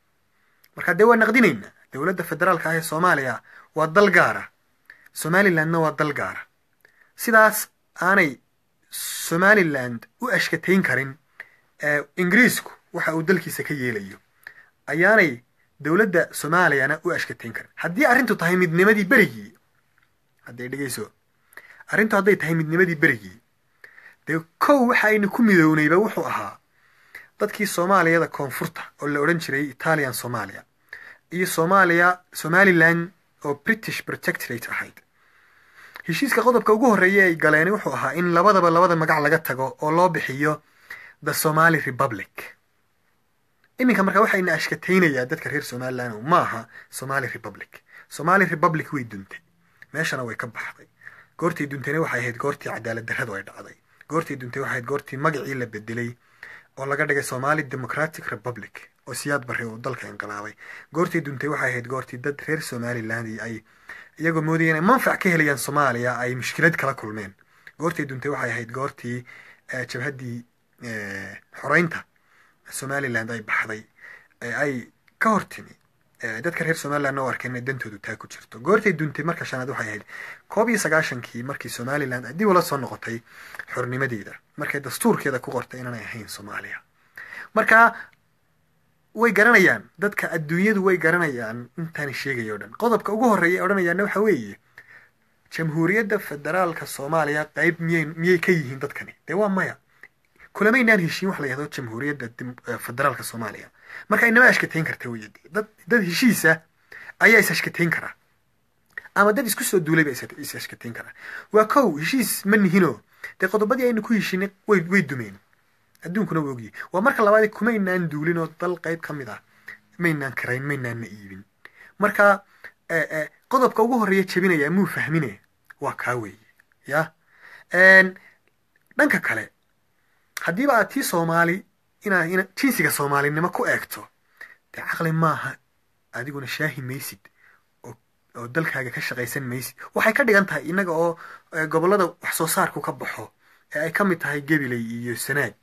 marka dee waa naqdinaynaa dowladda federaalka ah ee soomaaliya waa dal gaara somalilandna waa dal gaara sidaas aanay somaliland u ashkatayn karin ingiriisku waxa uu dalkiisa ka yeelayo ayaanay dowladda soomaaliyana u ashkatayn karin haddii arrintu tahay midnimadii berigii hadday dhegeyso arrintu hadday tahay midnimadii berigii dee kow waxa aynu ku midownayba wuxuu ahaa dadkii soomaaliyada koonfurta oo la odhan jiray italian somalia iyo soomaaliya somaliland oo british protectorate ahayd heshiiska qodobka ugu horreeya ay galeen wuxuu ahaa in labadaba labada magac laga tago oo loo bixiyo the somali republic iminka marka waxayna ashkataynayaa dadka reer somaliland maaha somali republic somali republic way duntay meeshana way ka baxday goortii duntayna waxay ahayd goortii cadaalad darradu ay dhacday goortii duntay waxay ahayd goortii magacii la bedelay oo laga dhigay somali democratic republic oo siyaad barre uu dalka inqilaabay goortii duntay waxay ahayd goortii dad reer somaliland ay iyagoo moodaya inay manfac ka helayaan soomaaliya ay mushkilad kala kulmeen goortii duntay waxay ahayd goortii jabhaddii xoreynta somaliland ay baxday ay ka hor timi dadka reer somalilandna u arkeen inay dantoodu taa ku jirto goortay duntay marka shanaad waxay ahayd koob iyo sagaashankii markii somaliland dib ula soo noqotay xornimadeeda markay dastuurkeeda ku qortay inaanay ahayn soomaaliya marka way garanayaan dadka adduunyadu way garanayaan intaan sheegaya o dhan qodobka ugu horreeya ee odhanayaana waxa weeye jamhuuriyadda federaalka soomaaliya qayb miyay miyay ka yihiin dadkani dee waa maya kulamaynaan heshiin wax la yahdo jamhuuriyadda federaalka soomaaliya marka inama ashkatayn karta wey dad dad heshiisa ayaa is ashkatayn karaa ama dad isku soo duulay ba is ashkatayn karaa waa kow heshiis ma nihino dee qodobadii aynu ku heshiinay way way dumeen adduunkuna waa ogyahay waa marka labaad kumaynaan duulin oo dal qayb ka mid ah maynaan karayn maynaanna iibin marka qodobka ugu horreeya jebinaya muu fahmine waa kaa weeye ya dhanka kale haddiiba aad tii soomaali inaa ina jinsiga soomaalinimo ku eegto dee caqli maaha adiguna shaahi maysid oo dalkaaga ka shaqaysan maysid waxay ka dhigan tahay innaga oo gobollada wax soo saarku ka baxo ee ay ka mid tahay gabiley iyo sanaag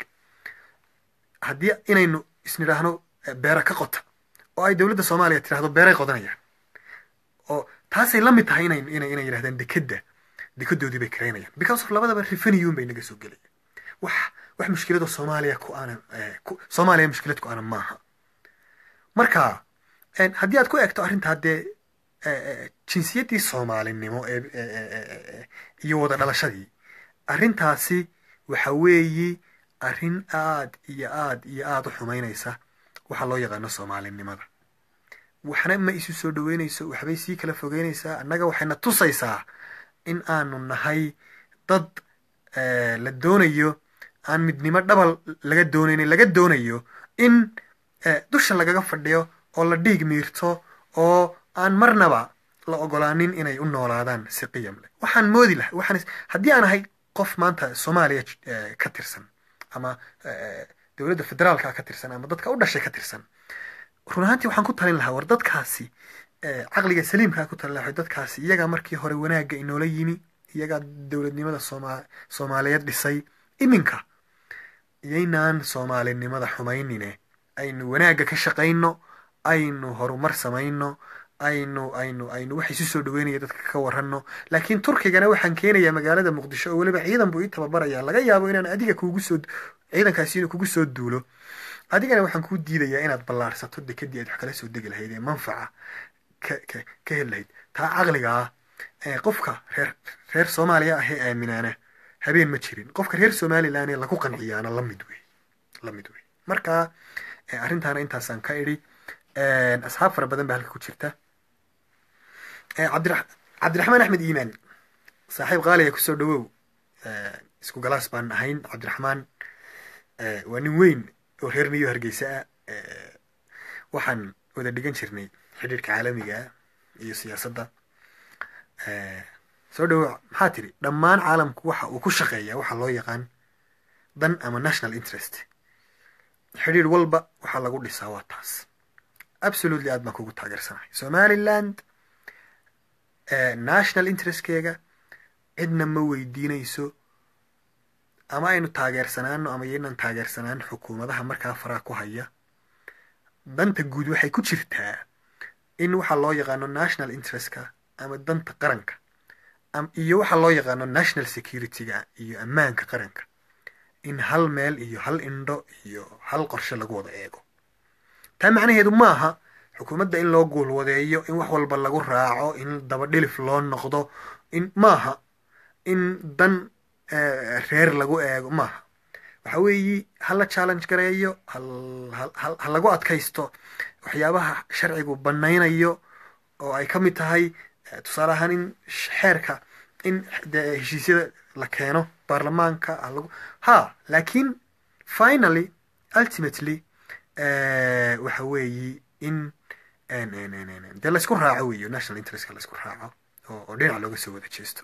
haddii inaynu isnidhaahno beera ka qota oo ay dowladda soomaaliya tidhahdo beeray qodanayaan oo taasay la mid tahay inay inay inay yidhahdaan dekedda dekedoodii bay karaynayaan because of labadaba revenue bay naga soo gelaya wax wax mushkilado soomaaliya ku aanan soomaaliya mushkilad ku aanan maaha marka haddii aad ku eegto arrintaa dee jinsiyaddii soomaalinimo ee iyo wada dhalashadii arrintaasi waxa weeyi arrin aad iyo aad iyo aad u xumaynaysa waxa loo yaqaano soomaalinimada waxna ma isu soo dhaweynayso waxbay sii kala fogeynaysaa annaga waxayna tusaysaa in aanu nahay dad la doonayo aan midnimo dhabal laga doonaynin laga doonayo in dusha lagaga fadhiyo oo la dhiig miirto oo aan marnaba la ogolaanin inay u noolaadaan si qiyam leh waxaan moodi laha waxaan haddii aan ahay qof maanta soomaaliya ka tirsan ama dowladda federaalka ka tirsan ama dadka u dhashay ka tirsan run ahaantii waxaan ku talin lahaa war dadkaasi caqliga saliimkaa ku talin lahaa dadkaasi iyagaa markii hore wanaagga inoola yimi iyagaa dowladnimada sooma soomaaliyeed dhisay iminka iyaynaan soomaalinimada xumaynine aynu wanaagga ka shaqayno aynu horumar samayno aynu aynu aynu wax isu soo dhaweynaya dadka ka waranno laakiin turkigana waxaan keenayaa magaalada muqdisho oo weliba ciidan buu ii tababaraya laga yaabo inaan adiga kugu soo ciidankaasi inuu kugu soo duulo adigana waxaan kuu diidayaa inaad ballaarsato dekedii aad wax kala soo degi lahayd ee manfaca ka ka ka heli lahayd taa caqligaa qofka reer reer soomaaliya ahee aaminaana habeen ma jirin qofka reer somalilan ee lagu qanciyaana la mid wey la mid wey marka arrintaana intaasaan ka idhi asxaab fara badan baa halka ku jirta cabdira cabdiraxmaan axmed iimaan saaxiib qaaliga kusoo dhawow isku galaas baan ahayn cabdiraxmaan waa nin weyn oo reer niyo hargeysa ah waxaan wada dhigan jirnay xidhiirka caalamiga iyo siyaasadda soo dhawow maxaa tiri dhammaan caalamku waxa uu ku shaqeeyaa waxa loo yaqaan dan ama national interest xidhiir walba waxaa lagu dhisaa waa taas absolutely aad baan kugu taageersanahay somaliland national interestkeega cidna ma weydiinayso ama aynu taageersanaano ama yaynan taageersanaan xukuumadaha markaa faraa ku haya danta guud waxay ku jirtaa in waxaa loo yaqaano national interestka ama danta qaranka iyo waxaa loo yaqaano national securityga iyo ammaanka qaranka in hal meel iyo hal indho iyo hal qorshe lagu wada eego taa macnaheedu ma aha xukuumadda in loo guulwadeeyo in wax walba lagu raaco in dabadhilif loo noqdo in maaha in dan reer lagu eego maaha waxa weeyi ha la challenge gareeyo ha lagu adkaysto waxyaabaha sharcigu banaynayo oo ay ka mid tahay tusaale ahaan in xeerka in de heshiisyada la keeno baarlamaanka halagu ha laakiin finally ultimately waxa weeyi in dee laysku raaco weyo national interestka laysku raaco oo dhinac looga soo wada jeesto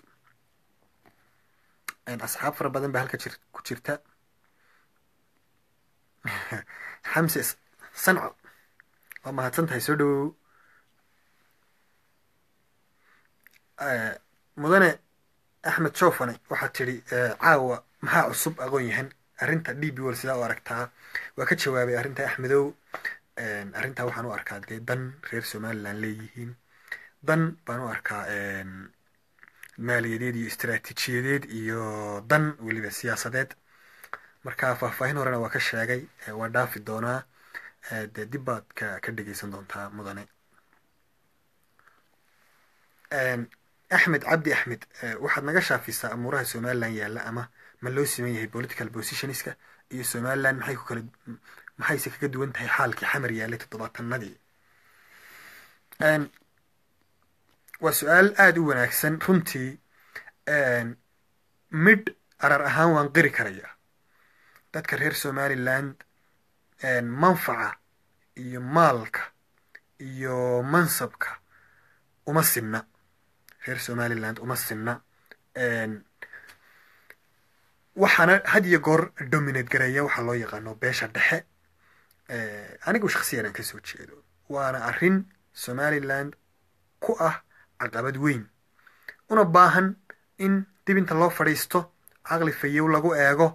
asxaab fara badan baa halka ku jirta xamse sanco waa mahadsan tahay soo dhawow mudane axmed joofane waxaad tidhi caawa maxaa cusub aqoon yahan arrinta d b wol sidaa u aragtaa waa ka jawaabay arrinta axmedow arrintaa waxaan u arkaa dee dan reer somaliland leeyihiin dan baan u arkaa maaliyadeed iyo istaraatiijiyadeed iyo dan weliba siyaasadeed marka faahfaahin horena waa ka sheegay waa dhaafi doonaa dee dib baad ka ka dhegeysan doontaa mudane axmed cabdi axmed waxaad naga shaafisaa amuuraha somaliland yaalla ama ma loo siman yahay political positionska iyo somaliland maxay ku kala maxayse kaga duwan tahay xaalkii xamar yaallay toddobaatanadii waa su-aal aada u wanaagsan runtii midh arar ahaan waan qiri karayaa dadka reer somaliland manfaca iyo maalka iyo mansabka uma sinna reer somaliland uma sinna waxaana had iyo goor dominate gareeya waxaa loo yaqaano beesha dhexe anigu shaksiyan aan kasoo jeedo waana arrin somaliland ku ah caqabad weyn una baahan in dib inta loo fadhiisto caqli fayow lagu eego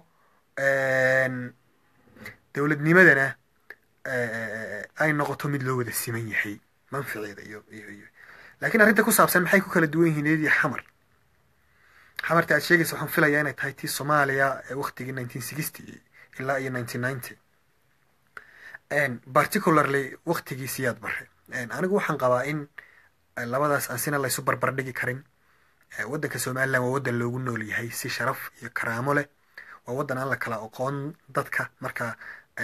dowladnimadana ay noqoto mid loo wada siman yahay manficeeda iyo iyo iyo laakiin arrinta ku saabsan maxay ku kala duwan yihiin iyadii xamar xamarta aad sheegaysa waxaan filayaa inay tahay tii soomaaliya ee waktigii nineteen sixty ilaa iyo nineteen ninety particularly waktigii siyaad bare anigu waxaan qabaa in labadaas aan sina laysu barbardhigi karin waddanka somaliland waa waddan loogu nool yahay si sharaf iyo karaamo leh waa waddan aan la kala oqoon dadka marka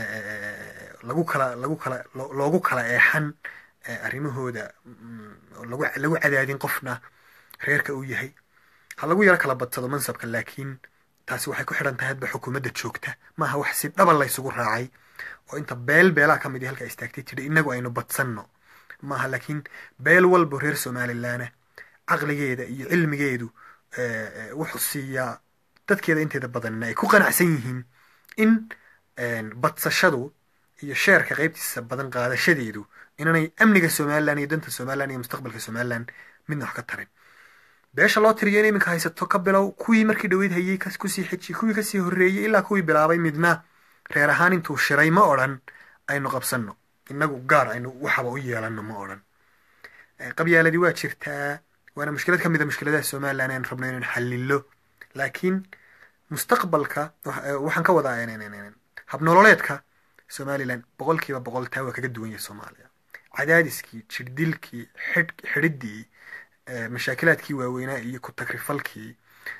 lagu kala lagu kala loogu kala eexan arrimahooda lagu lagu cadaadin qofna reerka uu yahay ha lagu yaro kala badsado mansabka laakiin taasi waxay ku xidhan tahay hadba xukuumadda joogta maaha wax si dhaba laysugu raacay oo inta beel beelaha ka mid halka istaagtay tidhi innagu aynu badsanno maaha laakiin beel walba reer somalilaana caqligeeda iyo cilmigeedu wuxuu siiyaa dadkeeda inteeda badanna ay ku qanacsan yihiin in badsashadu iyo sheerka qaybtiisa badan qaadashadeedu inaanay amniga somalilan iyo danta somalilan iyo mustaqbalka somalilan midna wax ka tarin beesha loo tiriyo in iminka haysato ka bilow kuwii markii dhaweyd hayey kusii xejiy kuwii kasii horreeyey ilaa kuwii bilaabay midna reer ahaan intuu shiray ma odhan aynu qabsanno innagu gaar aynu waxaba u yeelanno ma odhan qabyaaladii waa jirtaa waana mushkilad ka mid a mushkiladaha somalilan aan rabno inaan xallilo laakiin mustaqbalka waxaan ka wadaa habnololeedka somalilan boqolkiiba boqol taa waa kaga duwan yahay soomaaliya cadaadiskii jirdilkii xidh xidhiddii mashaakilaadkii waaweynaa iyo ku tagrifalkii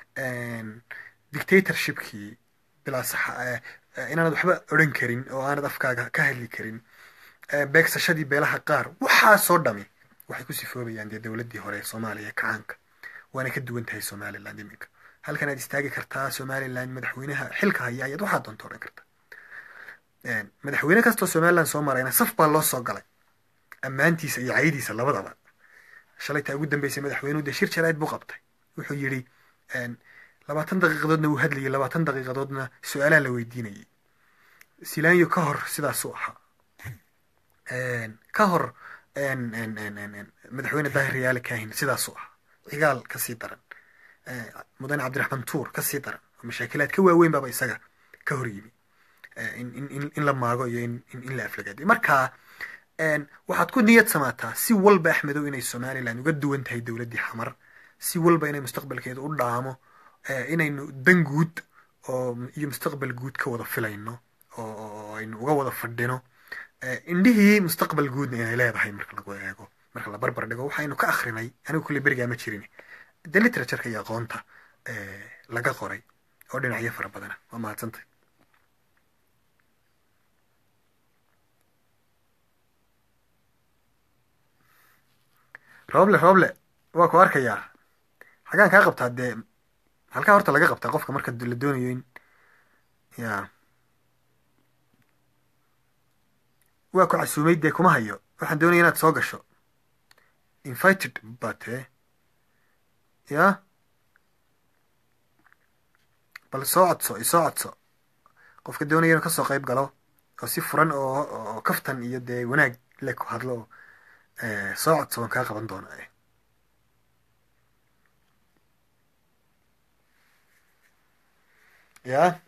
dictatorshipkii bilaa sax inaanad waxba odhan karin oo aanad afkaaga ka hadli karin beegsashadii beelaha qaar waxaasoo dhami waxay ku sifoobayaan dee dowladdii hore ee soomaaliya ee kacaanka waana ka duwan tahay somaliland iminka halkan aad istaagi kartaa somaliland madaxweynaha xilka haya ayaad waxaa doonta odhan karta madaxweyne kastoo somaliland soo marayna saf baa loo soo galay ammaantiisa iyo caydiisa labadaba shalaytaa ugu dambeysay madaxweynuhu dee shir jaraa'id buu qabtay wuxuu yidhi labaatan daqiiqadoodna wuu hadlayay labaatan daqiiqadoodna su-aalaha la weydiinayay silaanyo ka hor sidaasuu ahaa ka hor madaxweyne daahir riyaale kaahin sidaasuu ahaa cigaal kasii daran mudane cabdiraxmaan tuur kasii daran oo mashaakilaad ka waaweyn baaba isaga ka hor yimi in la maago iyo in la aflagaadiyo marka waxaad ku niyad samaataa si walba axmedow inay somaliland uga duwan tahay dowladdii xamar si walba inay mustaqbalkeeda u dhaamo inaynu dan guud oo iyo mustaqbal guud ka wada filayno oo aynu uga wada fadhino indhihii mustaqbal guudna inay leedahay marka lagu eego marka la barbar dhigo waxaynu ka akrinay anigu kulley berigaa ma jirin de literatureka iyo aqoonta laga qoray oo dhinacyo fara badana waa mahadsantay rooble rooble waa ku arkayaa xagaan kaa qabtaa dee halkaa horta laga qabtaa qofka marka la doonayo in ya waa ku casuumay dee kuma hayo waxaan doonaya inaad soo gasho invited bate ya bal soo codso isoo codso qofka doonaya inuu kasoo qayb galo oo si furan oo oo kaftan iyo dee wanaag le ku hadlo oo soo codso waan kaa qaban doonaa ya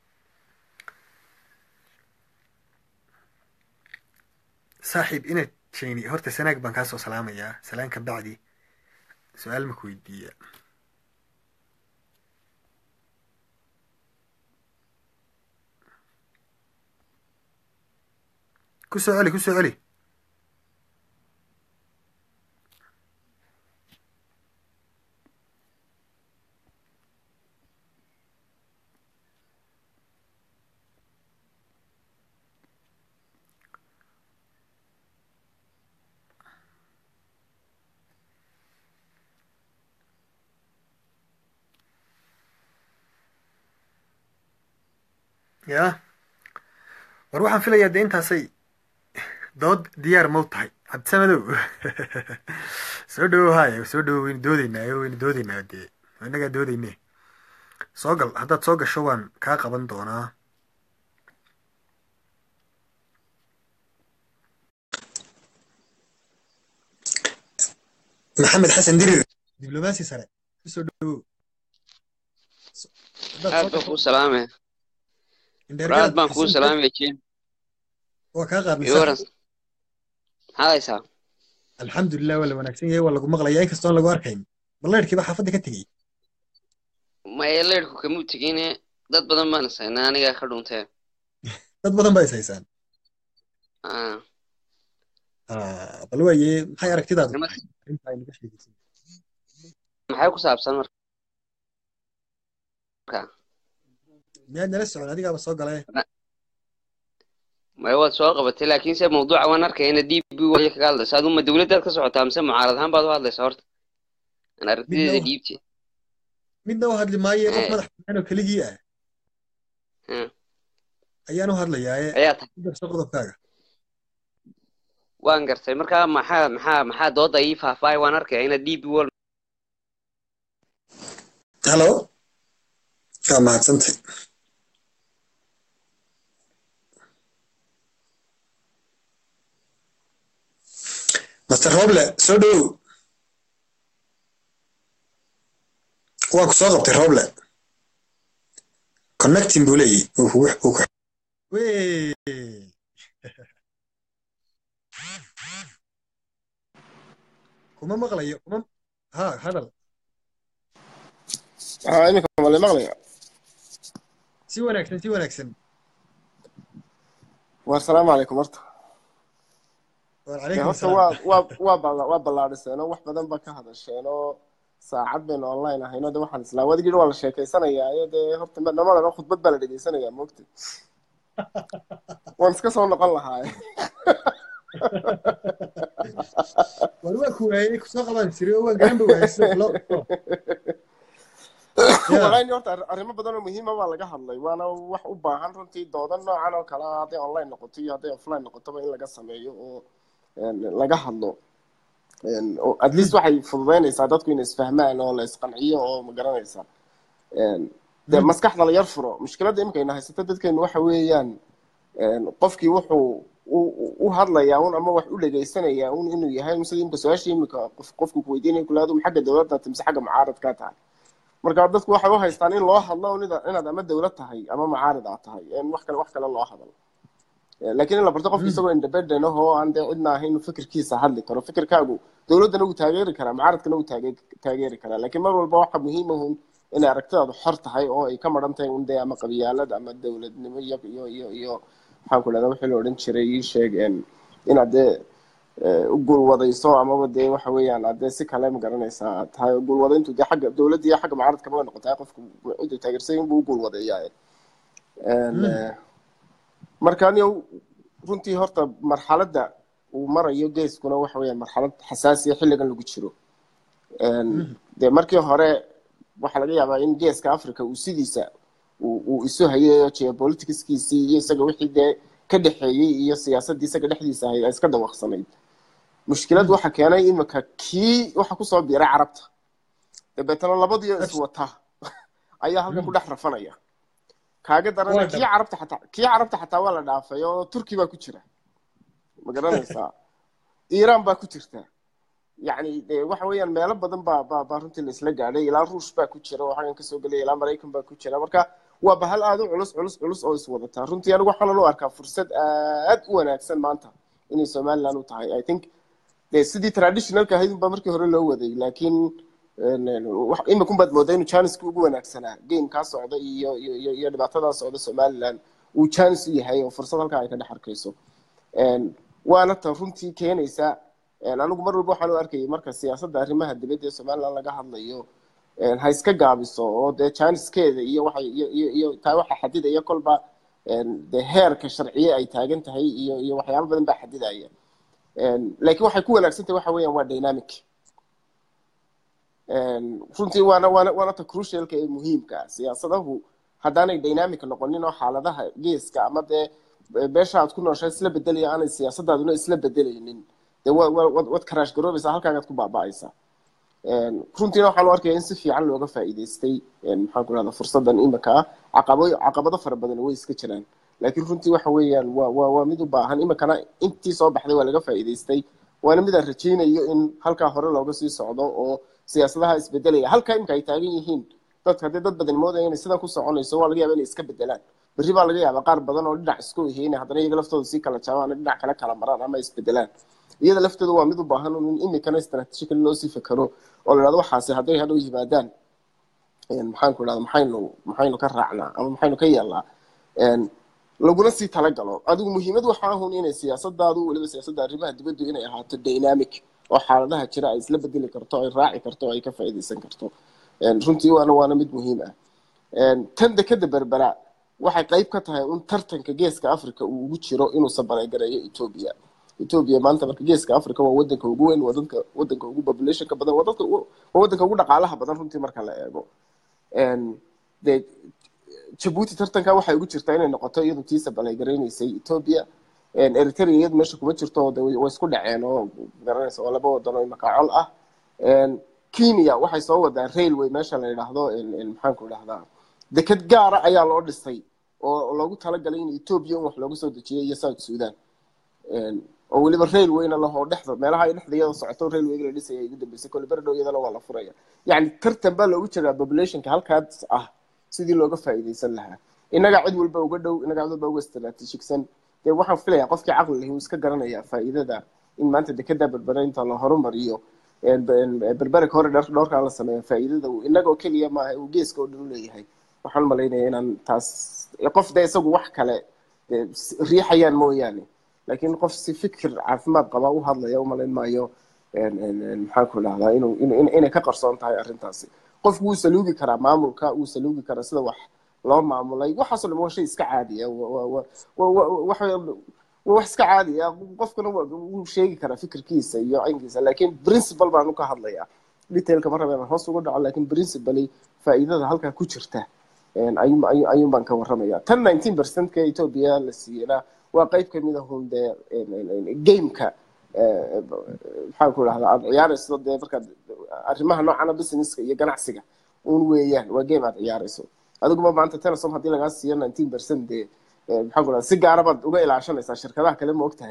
saaxiib inaad jeyni horta sanaag baan kaasoo salaamayaa salaan ka bacdi su-aal maku weydiiya kusoo celi kusoo celi ya war waxaan filayaa dee intaasay dood diyaar mau tahay cabdisamadow soo dhawo haya soo dhawo waynu doodeynaa waynu doodeynaa dee inagaa doodeyne soo gal haddaad soo gasho waan kaa qaban doonaa maxamed xasan dirir diblomaasi sare kusoo dhawow aad baan kuu salaamaya aad baan kuu salaamaya jim waa kaa iyo qaadnaysaa waran maxaad haysaa alxamdulilah waa la wanaagsan yahay waa lagu maqlayaa inkastoon lagu arkayn balleyrkiiba xaafadda ka tegey maya leyrhku kamuu tegine dad badan baan isaynaa anigaa ka dhuntee dad badan baa is haysaan Ah, Ah, bal waaye maxay aragtidaadu Nima- tahay arrinta aynu ka sheegaysan maxay ku saabsan marka miyaad nala socon adigaaba soo galee maya waad soo qabatay laakiin se mawduuca waan arkaya ina d b waya kaga hadlaysa aduu ma dowladdaad ka socotaa mise mucaarad ahaan baad u hadlaysaa horta aan aragtideeda Midna- dhiibti midna u hadli maaye qof Eh. madax bannaan oo keligii ah Hmm. ayaan u hadlayaaye ayaa tahay ku darso qodobkaaga waan gartay marka maxaa maxaa maxaa dooda ii faahfaahay waan arkaya ina d b wal hallo waa mahadsantay master roble soo dhowow waa ku soo qabtay roble connecting buu leeyahy uu kugu uu ku Wee. kuma maqlayo kuma ha hadal haa iminka male maqlaya si wanaagsan si wanaagsan waa asalaamu calaykum horta war dee calaykum horta asalaam waa waa waa balla waa ballaadhiseen oo wax badan ba ka hadasheen oo saacad baynu online ahayno de waxaan islaa wadigii waa la sheekaysanayaa iyo dee horta ma- dhamadana khudbad baa la dhegeysanayaa moogta waan iska soo noqon lahaa war waa ku waayey kusoo qaban jiray oo waa garan ba waayey sida loo qabto Ya. walahi horta arri- arrimo badan oo muhiima baa laga hadlay waana wax u baahan runtii dooda noocan oo kale ah hadday online noqoto iyo hadday offline noqotoba in laga sameeyo oo een, laga hadlo Een, oo at least waxay fududeynaysaa dadku inay isfahmaan oo la isqanciyo oo ma garanaysa Een, dee maskaxda la yar furo mushkiladda imikayna haysato dadkeenu waxa weeyaan een, qofkii wuxuu u- u- u hadlayaa un ama wax u dhegaysanayaa un inuu yahay sida imika su-aashii imika qof qofku ku weydiinaya kulaadu ma xagga dowladda mise xagga mucaaradkaa tahay marka dadku waxay u haystaan in loo hadlo un ida- inaad ama dowlad tahay ama mucaarid aad tahay een wax kale wax kale loo hadlo Eh, laakiin in la barto qofki isagoo independent ah oo aan dee cidna ahayn inuu fikirkiisa hadli karo fikirkaagu dowladdana wuu taageeri karaa mucaaradkana wuu taage- taageeri karaa laakiin mar walba waxa muhiim ahun inay aragtidaadu xor tahay oo ay ka maran tahay un dee ama qabyaalad ama dowladnimo iyo iyo iyo iyo maxaan ku dhahdaa wixii la odhan jiray ii sheeg een, inaad dee eh, u guulwadayso amaba dee waxa weeyaan aad dee si kale ma garanaysaa aad tahay oo guulwadayntu dee xagga dowladda iyo xagga mucaaradkaba way noqotaa qofku ciduu taageersan yahay inbuu u guulwadeeyaa Een, eh, marka aniga runtii horta marxaladda uu marayo geeskuna waxa weeyaan marxalad xasaasiya xilligan lagu jiro Een, dee markii hore waxaa laga yaabaa in geeska africa uu sidiisa uu uu isu hayayo geopoliticskiisii iyo isaga wixii dee ka dhexeeyey iyo siyaasaddii isaga dhexdiisa ahayd ay iska dawaqsanayd mushkilad waxa keenay imika kii waxa kusoo biiray carabta dabeetana labadiyo iswata ayaa halkan ku dhex rafanaya kaaga darana Waa kii dhab. carabta xataa kii carabta xataa waa la dhaafay oo turki baa ku jira ma garanaysaa iiraan baa ku jirta yacni dee waxa weeyaan meelo badan baa baa baa runtii la isla gaadhay ilaa ruush baa ku jira oo xaggan kasoo gelaya ilaa maraykan baa ku jira marka waa bahal aad u culus culus culus oo iswadataa runtii anigu waxaanan u arkaa fursad aad u wanaagsan maanta inay somaliland u tahay i think dee sidii traditionalka ahayd unbaa markii hore loo waday laakiin imikun baad moodaa inuu janiska ugu wanaagsanaa gamekaa socda iyo iyo iyo iyo dhibaatadaa socda somaliland uu janis u yahay oo fursad halkaa ay ka dhex arkayso waana tan runtii keenaysa anigu mar walba waxaan u arkayay marka siyaasadda arrimaha dibadda ee somaliland laga hadlayo ha iska gaabiso oo dee janiskeeda iyo waxa iyo iyo iyo taa waxa xadidaya kolba dee heerka sharciye ay taagan tahay iyo iyo waxyaabo badan baa xadidaya laakiin waxay ku wanaagsan tahay waxa weeyaan waa dynamic runtii waana waana waana ta crucialka ee muhiimka ah siyaasadahu haddaanay dynamic noqonin oo xaaladaha geeska ama dee beesha aad ku nooshay isla bedelaya aanay siyaasadaaduna isla bedelaynin dee wad karaash garoobaysaa halkaagaad ku baaba'aysaa runtiina waxaan u arkaya in si fiican looga faa'iidaystay maxaan ku rahda fursadan imika ah caqabo caqabado fara badan way iska jiraan laakiin runtii waxa weeyaan waa waa waa mid u baahan imikana intii soo baxday waa laga faa'iidaystay waana mid aan rajaynayo in halkaa hore looga sii socdo oo siyaasadaha isbedelaya halkaa imika ay taagan yihiin dadka haddii dad badan moodaya inay sidan ku soconayso waa laga yaaba inay iska bedelaan berri baa laga yaabaa qaar badan oo dhinac isku ihey inay haddana iyaga laftooda sii kala jaabaan dhinac kale kala maraan ama isbedelaan iyada lafteedu waa mid u baahan in imikana istaraatiijikali loo sii fakero oo la dhahdo waxaasi hadday hadhow yimaadaan maxaan ku idhahda maxaynu maxaynu ka raacnaa ama maxaynu ka yeelnaa laguna sii talagalo adigu muhiimad waxa ahun inay siyaasadaadu weliba siyaasadda arrimaha dibaddu inay ahaato dynamic oo xaaladaha jira ay isla bedeli karto ay raaci karto ay ka faa'iidaysan karto runtii waana waana mid muhiim ah tan dekeda berbera waxay qayb ka tahay un tartanka geeska africa uu ugu jiro inuu sabaregareeyo etoobiya etoobiya maanta marka geeska africa waa wadanka ugu weyn waa dadka wadanka ugu populationka badan waa dadka waa wadanka ugu dhaqaalaha badan runtii marka la eego dee jabuuti tartanka waxay ugu jirtaa inay noqoto iyadu tii sabaregareynaysay etoobiya eritrea iyadu meesha kuma jirto de way isku dhaceen oo garanaysa oo laba wadan oo imaka col ah kenya waxay soo wadaan railway meesha la yidhaahdo maxaanku idhahdaa deked gaara ayaa loo dhisay oo loogu talagalay in etoobiya in wax looga soo dejiyo iyo south sudan oo weliba railwayna lahoo dhexda meelaha ay dhexda iyada socoto railwayga la dhisaya ugu dambeysay kole berdhow iyadana waa la furaya yacni tartan baa loogu jiraa populationka halkaas ah sidii looga faa'iidaysan lahaa innagaa cid walba uga dhow innagaa cid walba uga istaraatiijigsan dee waxaan filayaa qofkii caqli lahi uu iska garanaya faa'iidada in maanta dekeda berbera inta la horumariyo berbere hore dhowrkaan la sameeya faa'iidada uu innagoo keliya maaha uu geeska oo dhan u leeyahay waxaan malaynaya inaan taas qof dee isagu wax kale riixayaan mooyaane laakiin qof si fikir caafimaad qaba u hadlaya umalayn maayo maxaanku idhahdaa inuu inay ka qarsoon tahay arrintaasi qofku wuu saluugi karaa maamulka wuu saluugi karaa sida wax loo maamulay waxaasoo dhan waa shay iska caadiya wax wax iska caadiya qofkuna wuu sheegi karaa fikirkiisa iyo aynkiisa laakiin principal baanu ka hadlayaa detailka ma rabeen hoos ugu dhaco laakiin principally faa'iidada halkaa ku jirta ayuun baan ka warramaya tan nineteen percentka etoobiya la siiyena waa qayb kamid a hun dee gameka maxaan ku idhahdaa aad ciyaarayso dee markaad arrimaha noocana businesska iyo ganacsiga un weeyaan waa game aad ciyaarayso adiguma maanta telesom haddii lagaa siiyo nineteen percent dee maxaan ku idhahdaa si gaara baad uga ilaashanaysaa shirkadaha kale ma ogtahay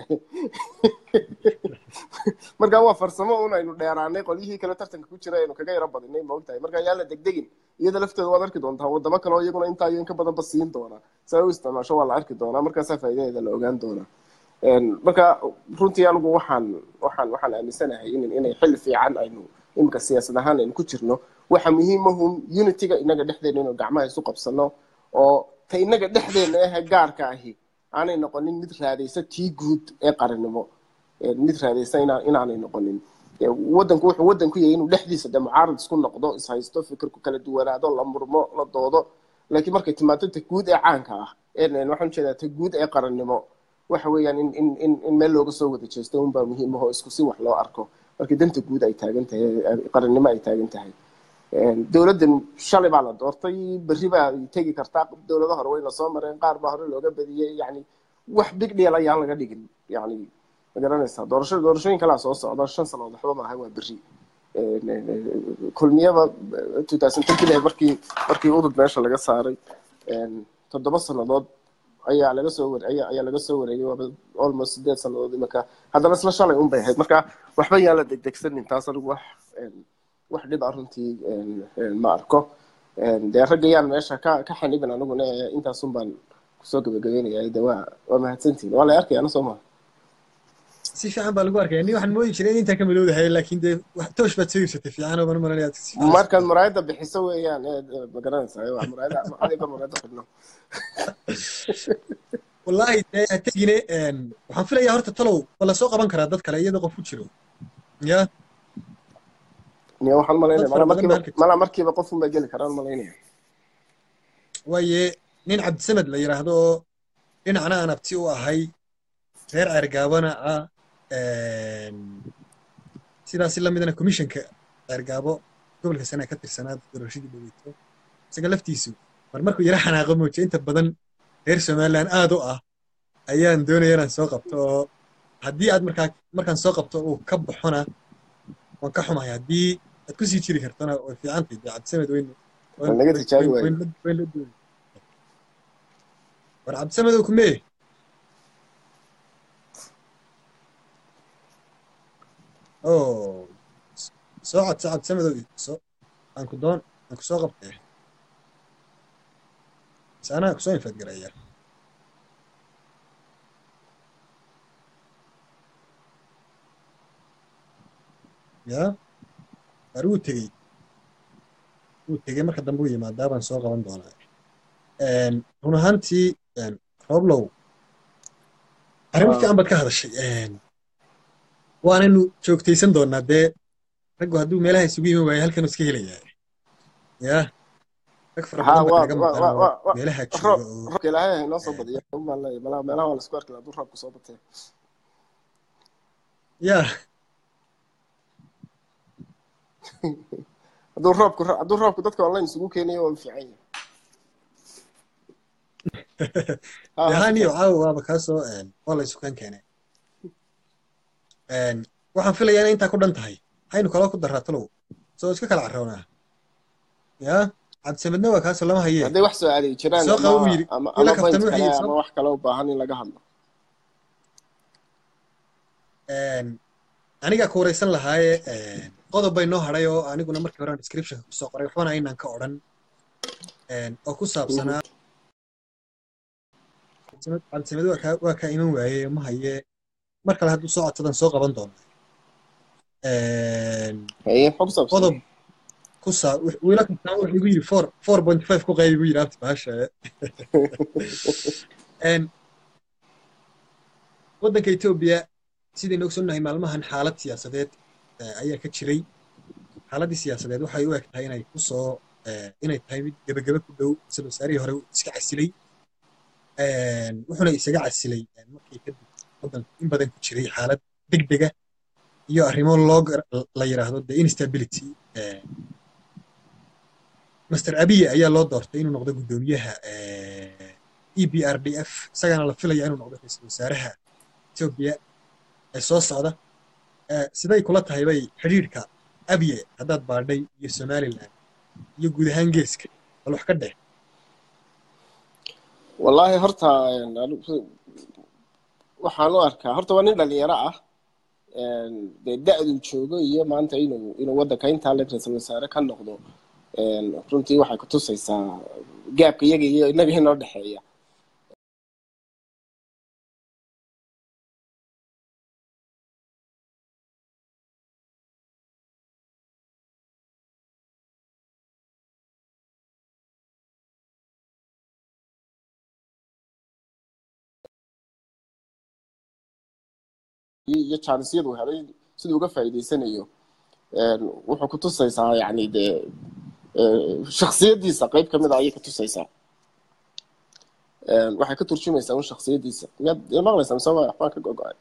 marka waa farsamo un aynu dheeraanay qolyihii kale tartanka ku jira aynu kaga yaro badinay ma ogtahay marka yaa la degdegin iyada lafteeda waad arki doontaa wadamo kale oo iyaguna intaa iyo inka badanba siin doona si ay u isticmaasho waa la arki doonaa markaasaa faa'iidadeeda la ogaan doonaa marka runtii anigu waxaan waxaan waxaan aaminsanahay in inay xilli fiican aynu imika siyaasad ahaan aynu ku jirno waxa muhiimahun unityga inaga dhexdeena inuu gacmaha isu qabsano oo ta inaga dhexdeena ahe gaarka ahi aanay noqonin mid raadaysa tii guud ee qarannimo mid raadaysa inaa inaanay noqonin wadanku wuxuu wadan ku yahay inuu dhexdiisa de mucaarad isku noqdo ishaysto fikirku kala duwanaado la murmo la doodo laakiin markay timaado ta guud ee caanka ah waxaan ujeedaa ta guud ee qarannimo waxa weeyaan in in in in meel looga soo wada jeesto unbaa muhiim ahoo isku si wax loo arko markii danta guud ay taagan tahay qarannimo ay taagan tahay dowladdan shalay baa la doortay berri baa tegi kartaa dowlado hore wayna soo mareen qaar baa hore looga badiyey yani wax big deal ayaan laga dhigin yani ma garanaysaa doorasho doorashooyin kalaa soo socda shan sanood waxba maaha waa berri kulmiyada two thousand thirty markii markii udud meesha laga saaray toddoba sannadood ayaa laga soo war ayaa ayaa laga soo wareegay waaba almost sideed sannadood imika haddana isla shalay un bay ahayd marka waxba yaan la degdegsanin taas anigu wax wax dhib ah runtii ma arko dee ragga yaan meesha ka ka xanibin aniguna intaasun baan kusoo gabagabeynaya de waa waa mahadsantihin waa la arkaya ana soo maha si fiican baa lagu arkaya ni waxaan moodi jiray in intaa ka malowdahay laakiin dee toosh baad soo iibsatay fiican oo maranaya markaad muraayadda bixiso weeyaan ma garanaysaa waa muraayada adiga muraayadda xidhno wallahi dee ha tegine waxaan filayaa horta talow ma lasoo qaban karaa dad kale iyadoo qof ku jiro ya niya waxaan malaynaya mala markiiba mala markiiba qofun baa geli karaan malaynaya waaye nin cabdisamed la yidhaahdo oo dhinacna aan abti u ahay reer ceergaabana ah sidaasi lamidana commissionka ceergaabo gobolka sana ka tirsanaa doorashadii dhaweyto isaga laftiisu mar markuu yara xanaaqo muujiya inta badan reer somaliland aad u ah ayaan doonaya inaan soo qabto oo haddii aad markaa markaan soo qabto uu ka baxona waan ka xumahay haddii aad kusii jiri kartona way fiicantahay dee cabdisamed weyn naga tijaabi waaye weyn la duway war cabdisamedow kumee oo soo codso cabdisamedow soo aan ku doon aan ku soo qabtee bas anaa kusoo infadgaraya ya war wuu tegey wuu tegey marka dambe u yimaadaa baan soo qaban doonaa run ahaantii rooblow arrimo fiican baad ka hadashay waanaynu joogtaysan doonaa dee raggu hadduu meelaha isugu yimi waayo halkanuu iska helayaa ya rag fara Ha, badan baa waa- kaga waa- maqan waa- oo waa- waa- meelaha jooga roob oo roobka ilaahay ha inoo soo badiya umaan leeyahay malaha meelaha waa la isku arki lahaa hadduu roobku soo batee ya hadduu roobku hadduu roobku dadka online isugu keenayo waa fiican yahay Ha, ha, yahaniyo caawa waaba kaasoo waa la isu kan keenay waxaan filayaa inay intaa ku dhan tahay haynu kaloo ku daraa talow soo iska kala carrownaa ya cabdisamedna waa kaasoo lama hayee hadday wax soo adeegi jiraan soo qaba buu ama yidhi ama ila ama point kaftan kale wixii ama soo wax kale u baahan in laga hadlo aniga ku wareysan lahaaye qodob bay noo hadhay oo aniguna markii hore aan descriptionka kusoo qoray waxbana aynaan ka odhan oo ku saabsanaa cabdisamed waa kaa waa kaa iman waaye ma haye mar kale hadduu soo codsadan soo qaban doona haye maxaa ku saabsan qodob ku saa wiila kastaa wuxuu igu yidhi four four point five ku qayb igu yidhi abti bahasha waddanka etoobiya sidaynu ogsoonnahay maalmahan xaalad siyaasadeed eh, ayaa ka jiray xaaladdii siyaasadeed waxay u eg tahay inay ku soo eh, inay tahay mid gebagebe ku dhow isla wasaarihii hore uu iska casilay wuxuuna isaga casilay eh, markii kadib waddanku in badan ku jiray xaalad degdega iyo arrimo loo gar- la yidhaahdo the instability eh, master abiye ayaa loo doortay inuu noqdo guddoomiyaha e b r d f isagana la filaya inuu noqdo ra'iisul wasaaraha etoobiya ee soo socda Eh, siday kula tahay bay xidhiidhka abiye haddaad baadhay iyo somaliland iyo guud ahaan geeska bal wax ka dheh wallaahi horta anigu- waxaan u arkaa horta waa nin dhalinyaro ah dee da-duu joogo iyo maanta inuu inuu waddanka intaa le ra-iisul wasaare ka noqdo runtii waxay kutusaysaa gaabka iyaga iyo inaga inoo dhexeeya iyo iyo jaanisiyadu helay siduu uga faa'iidaysanayo wuxuu kutusaysaa yani dee shaksiyadiisa qayb kamid a ayay kutusaysaa waxay ka turjumaysaa un shaksiyadiisa miyaad ila maqlaysaa mise waa waxbaan ka gogo-ay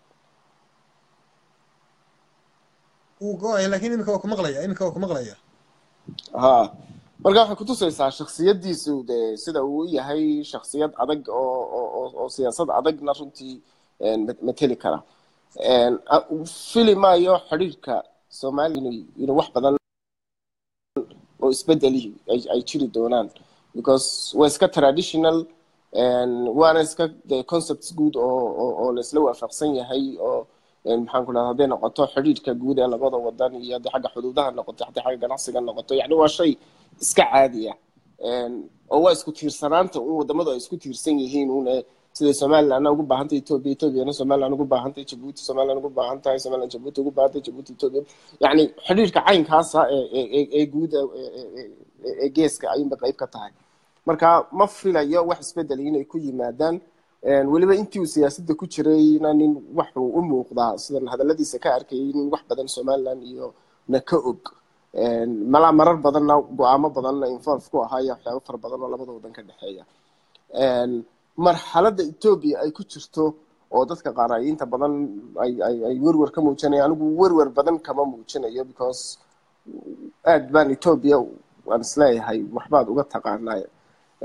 wuu go-aya laakiin iminka waa ku maqlaya iminka waa ku maqlaya ha marka waxay kutusaysaa shaksiyadiisu dee sida uu u yahay shaksiyad adag oo oo oo- oo siyaasad adagna runtii ma- mateli kara fili maayo xidhiirka soomaaliya inuu inuu wax badan oo isbedeli ay ay jiri doonaan because waa iska traditional waana iska de concepts guud oo oo oo la isla waafaqsan yahay oo maxaan ku dhahda hadday noqoto xidhiirka guud ee labada wadan iyo haddii xagga xuduudaha noqoto haddii xagga ganacsiga noqoto yani waa shay iska caadi ah oo waa isku tiirsanaanta un wadamadu ay isku tiirsan yihiin un ee sida somalilandna ugu baahantahay ethiopia ethiopiana somaliland ugu baahantahay jabuuti somaliland ugu baahan tahay somaliland jabuuti ugu baahantahay jabuuti ethiopia yani xidhiirka caynkaasa ee ee ee guud ee- ee- ee- ee geeska ayunba qayb ka tahay marka ma filayo wax isbedel inay ku yimaadaan weliba intii uu siyaasadda ku jirayna nin waxuu u muuqdaa sidan hadaladiisa ka arkayay nin wax badan somaliland iyo na ka og malaa marar badanna go-aamo badanna involve ku ahaa iyo waxyaabo fara badan oo labada wadan ka dhexeeya marxaladda etoobiya ay ku jirto oo dadka qaar ay inta badan ay ay ay werwer ka muujinaya anigu werwer badan kama muujinayo because aad baan etoobiya waan isleeyahay waxbaad uga taqaanaa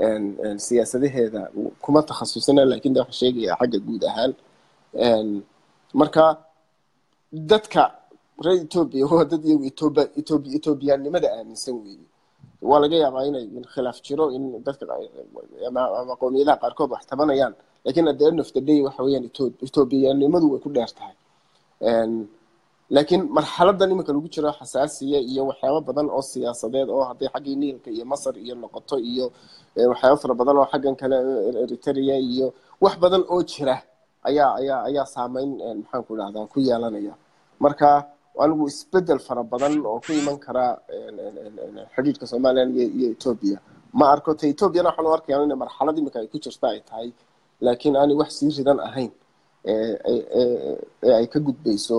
siyaasadaheeda kuma takhasusina laakiin de waxa sheegaya xagga guud ahaan marka dadka reer etoobiya waa dad iyagu etoobiya etoobiya etoobiyaannimada aaminsan weeye waa laga yaabaa inay khilaaf jiro in dadka ama qowmiyadaha qaarkood wax tabanayaan laakiin at the end of the day waxa weeyaan etoobiyanimadu way ku dheer tahay laakiin marxaladan iminka lagu jiro xasaasiya iyo waxyaabo badan oo siyaasadeed oo hadday xaggii niilka iyo masar iyo noqoto iyo waxyaabo fara badan oo xaggan kale eritrea iyo wax badan oo jira ayaa ayaa ayaa saameyn maxaan ku dhahdaa ku yeelanaya marka anigu isbedel fara badan oo ku iman kara xidhiidhka somalilan iyo etoobiya ma arko ta etoobiyana waxaan u arkaya in marxalad iminka ay ku jirta ay tahay laakiin aanay wax sii ridan ahayn ee ay ka gudbayso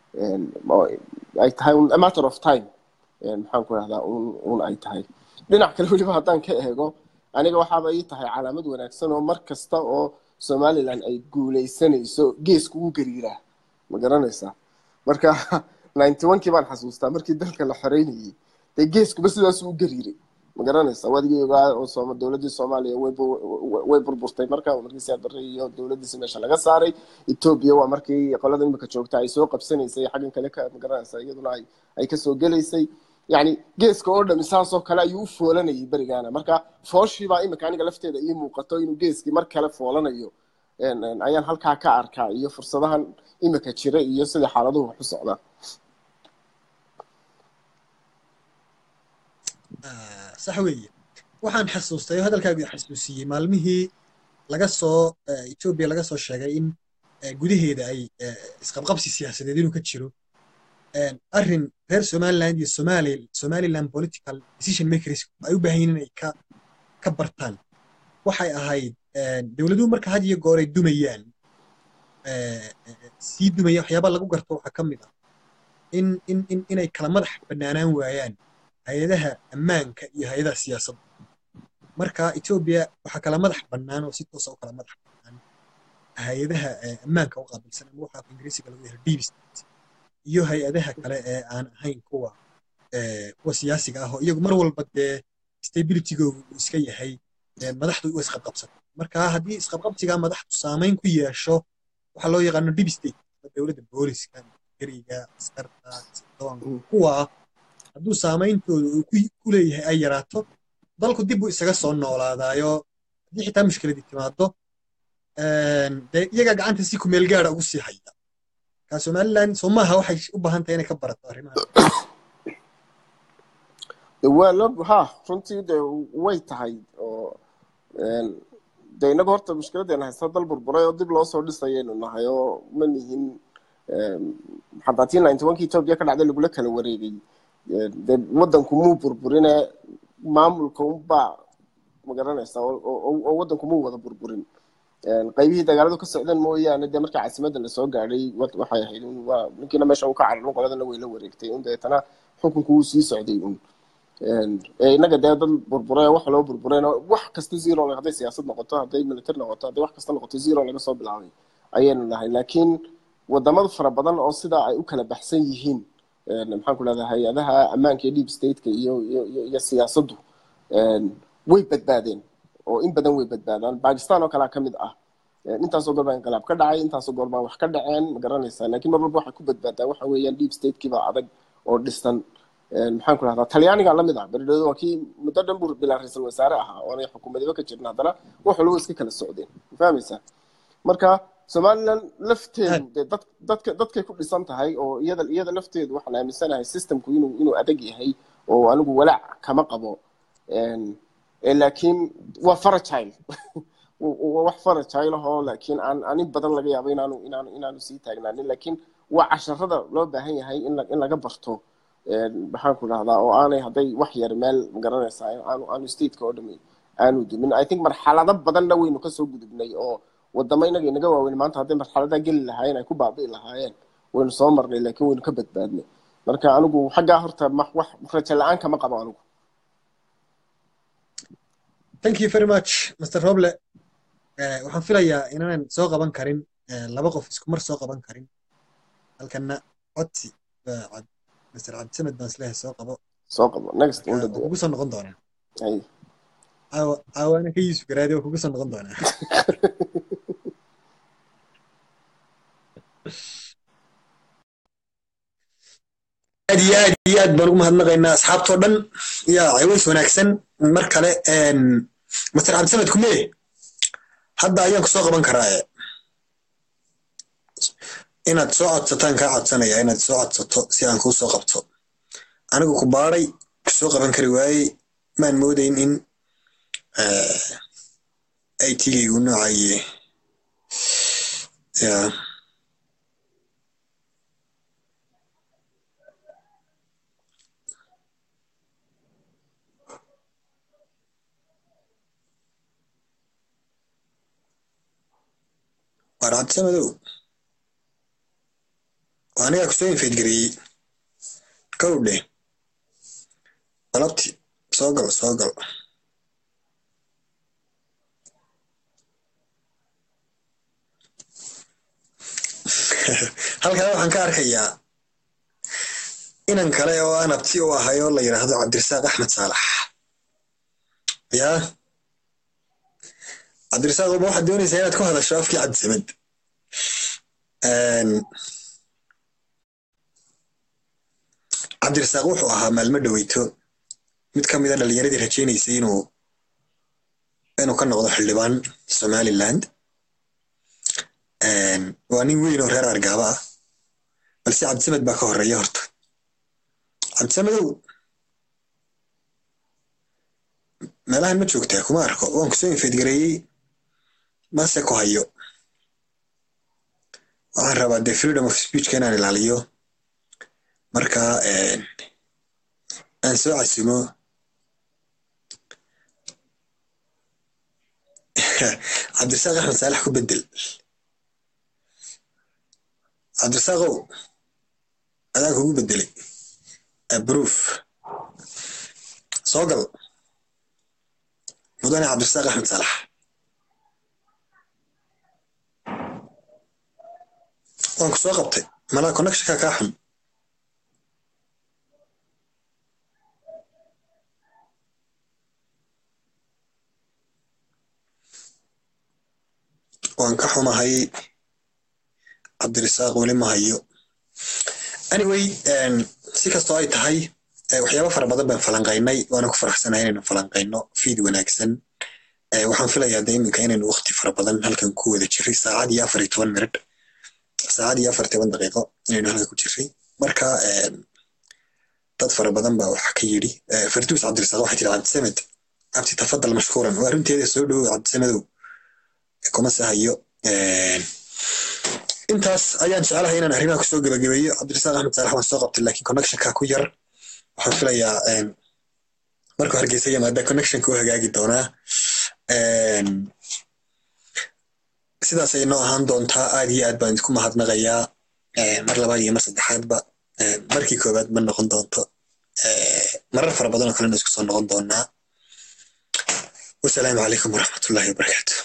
ay tahay a matter of time maxaan ku dhahdaa un ay tahay dhinac kale weliba haddaan ka eego aniga waxaaba ii tahay calaamad wanaagsan oo mar kasta oo somalilan ay guuleysanayso geesku u gariiraa ma garanaysaa marka ninety one kii baan xasuustaa markii dalka la xoreynayay dee geeskuba sidaasuu u gariiray ma garanaysaa wadigii ogaa oo dowladdii soomaaliya way burburtay marka markii siyaad barre iyo dowladdiisi meesha laga saaray etoobiya waa markii qolada imika joogta ay soo qabsanaysay xaggan kale ka ma garanaysaa iyaduna ay ay kasoo gelaysay yani geeska oo dhami saasoo kale ayuu u foolanayay berigaana marka fooshiibaa imika aniga lafteeda ii muuqato inuu geeskii mar kale foolanayo ayaan halkaa ka arkaa iyo fursadahan imika jira iyo sida xaaladuhu wax u socdaan sax weeye waxaan xasuustay oo hadalkaagu xasuusiyey maalmihii laga soo etoobiya laga soo sheegay in gudaheeda ay isqabqabsi siyaasadeed inuu ka jiro arrin reer somaliland iyo somali somaliland political decision makers ay u baahan yihiin inay ka ka bartaan waxay ahayd dowladuhu marka had iyo goor ay dumayaan sii dumaya waxyaaba lagu garto waxaa ka mid ah in in in inay kala madax bannaanaan waayaan hay-adaha ammaanka iyo hay-adaha siyaasadda marka etoobiya waxaa kala madax bannaan oo si toosa u kala madax bannaan hay-adaha ammaanka u qaabilsan ama waxaa ingiriisiga lagu yahay deep state iyo hay-adaha kale ee aan ahayn kuwa kuwa siyaasiga ah oo iyagu mar walba dee stabilitygoogu uu iska yahay madaxdu u isqabqabsato marka haddii isqabqabsigaa madaxdu saamayn ku yeesho waxaa loo yaqaano deep state dowladda booliska gariga askarta sirdoonka kuwa hadduu saameyntooda uu ku leeyahay ay yaraato dalku dib buu isaga soo noolaadaayo haddii xitaa mushkiladii timaado dee iyagaa gacanta si kumeel gaara ugu sii haya ka somaliland soo maaha waxay u baahan tahay inay ka barato arrimaha waa lo ha runtii de way tahay oo de innaga horta mushkiladeena haysta dal burburay oo dib loo soo dhisayaynu nahay oo ma nihin xataa tii ninety one ki etoobiya ka dhacday lagula kala wareegay de waddanku muu burburine maamulka unbaa magaranaysa oo waddanku muu wada burburin qaybihii dagaaladu ka socdeen mooyaane dee markii caasimadda lasoo gaadhay waxay ahayd waa ninkiina meesha uu ka cararin qoladana way la wareegtay un deetana xukunku wuu sii socday un innaga dee dad burburay wax loo burbureen wax kasta zero hadday siyaasad noqoto hadday military noqoto hadday wax kasta noqoto zero laga soo bilaabay ayaynu nahay laakiin wadamada fara badan oo sidaa ay u kala baxsan yihiin maxaan ku leedahay hay-adaha ammaanka iyo deep stateka iyo iyo iyo siyaasaddu way badbaadeen oo in badan way badbaadaan bakistan oo kalea ka mid ah intaasoo goor baa inqilaab ka dhacay intaasoo goor baa wax ka dhaceen ma garanaysaa laakiin mar walba waxay ku badbaadaa waxa weeyaan deep statekiibaa adag oo dhisan maxaan ku rahdaa talyaaniga lamid ah beridhooda waa kii muddo dhan buu bilaa ra-iisul wasaare ahaa oonay xukuumadiba ka jirin haddana wax walba iska kala socdeen ma fahmaysaa marka somaliland lafteedu dee dad dadka dadkay ku dhisan tahay oo iyada iyada lafteedu waxaan aaminsanahay systemku inuu inuu adag yahay oo anigu walaac kama qabo laakiin waa faragile waa wax faragile ahoo laakiin aan aan in badan laga yaabo inaanu inaanu inaanu sii taagnaanin laakiin waa casharada loo baahan yahay in in laga barto maxaan ku dhahdaa oo aanay hadday wax yar meel magaranaysaa aanu aanu stateka oo dhami aanu dumin i think marxalado badanna waynu kasoo gudubnay oo wadamo inaga inaga waaweyn maanta hadday marxaladaa geli lahaayeen ay ku baabi'i lahaayeen waynu soo marnay laakiin waynu ka badbaadnay marka anigu xaggaa horta wax rajo la-aan kama qabo anigu thank you very much mr roble waxaan filayaa inaanan soo qaban karin laba qof isku mar soo qaban karin halkana codsi mr cabdisamed baan isleeyahay soo qabo soo qabo next ugu soo noqon doonaa caawa- caawana ka yuusuf garaadi oo kugu soo noqon doonaa aad iyo aad iyo aad baan ugu mahadnaqaynaa asxaabtoo dhan yaa caways wanaagsan mar kale een, master cabdisamed kumee hadda ayaan kusoo qaban karaa inaad soo codsataan kaa codsanaya inaad soo codsato si aan kuu soo qabto anigu ku baaray kusoo qaban kari waayey maan moodayn in ay tigaygu noocaye ya waar cabdisamedow waa anigaa kusoo infeedgareeyey kow dheh galabti soo gal soo gal halkaa waxaan ka arkayaa inan kale oo aan abti u ahay oo la yidhaahdo cabdirasaaq axmed saalax yaa cabdirasaaq ma waxaad doonaysaa inaad ku hadasho afkii cabdisamed cabdirasaaq wuxuu ahaa maalmo dhoweyto mid ka mida dhalinyaradii rajaynaysay inuu inuu ka noqdo xildhibaan somaliland waa nin weyn oo reer argaaba ah balse cabdisamed baa ka horeeya horta cabdisamedow meelahan ma joogtaa kuma arko waan kusoo infeedgareeyey mase ku hayo waxaan rabaa de freedom of speechka inaan ilaaliyo marka aan soo casimo cabdirasaaq axmed saalax ku bedel cabdirasaaqow adaan kugu bedelay abroof soo gal mudane cabdirasaaq axmed saalax waan ku soo qabtay malaa connectionka kaa xun waan ka xumahay cabdirasaaq weli ma hayo anyway si kastoo ay tahay waxyaaba fara badan baan falanqaynay waana ku faraxsanahay inaynu falanqayno fiid wanaagsan waxaan filayaa de iminka inaynu waqti fara badan halkan ku wada jiray saacad iyo afar iyo toban minid saacad iyo afar toban daqiiqo inaynu halkan ku jiray marka dad fara badan baa waxa ka yidhi farduus cabdirasaaq waxay tiri cabdisamed cabdi tafadal mashkuuran waa runteeda soo dhowow cabdisamedow kuma sahayo intaas ayaan jeclahay inaan arrimaha kusoo gebagabeeyo cabdirasaaq axmed saalax waan soo qabtay laakiin connectionka ku yar waxaan filayaa markuu hargeysa yimaada connectionka u hagaagi doonaa sidaas ay noo ahaan doontaa aad iyo aad baan idinku mahadnaqayaa mar labaad iyo mar saddexaadba markii koowaad ma noqon doonto marar fara badan oo kalena isku soo noqon doonaa wasalaamu calaykum waraxmatullahi wabarakaatu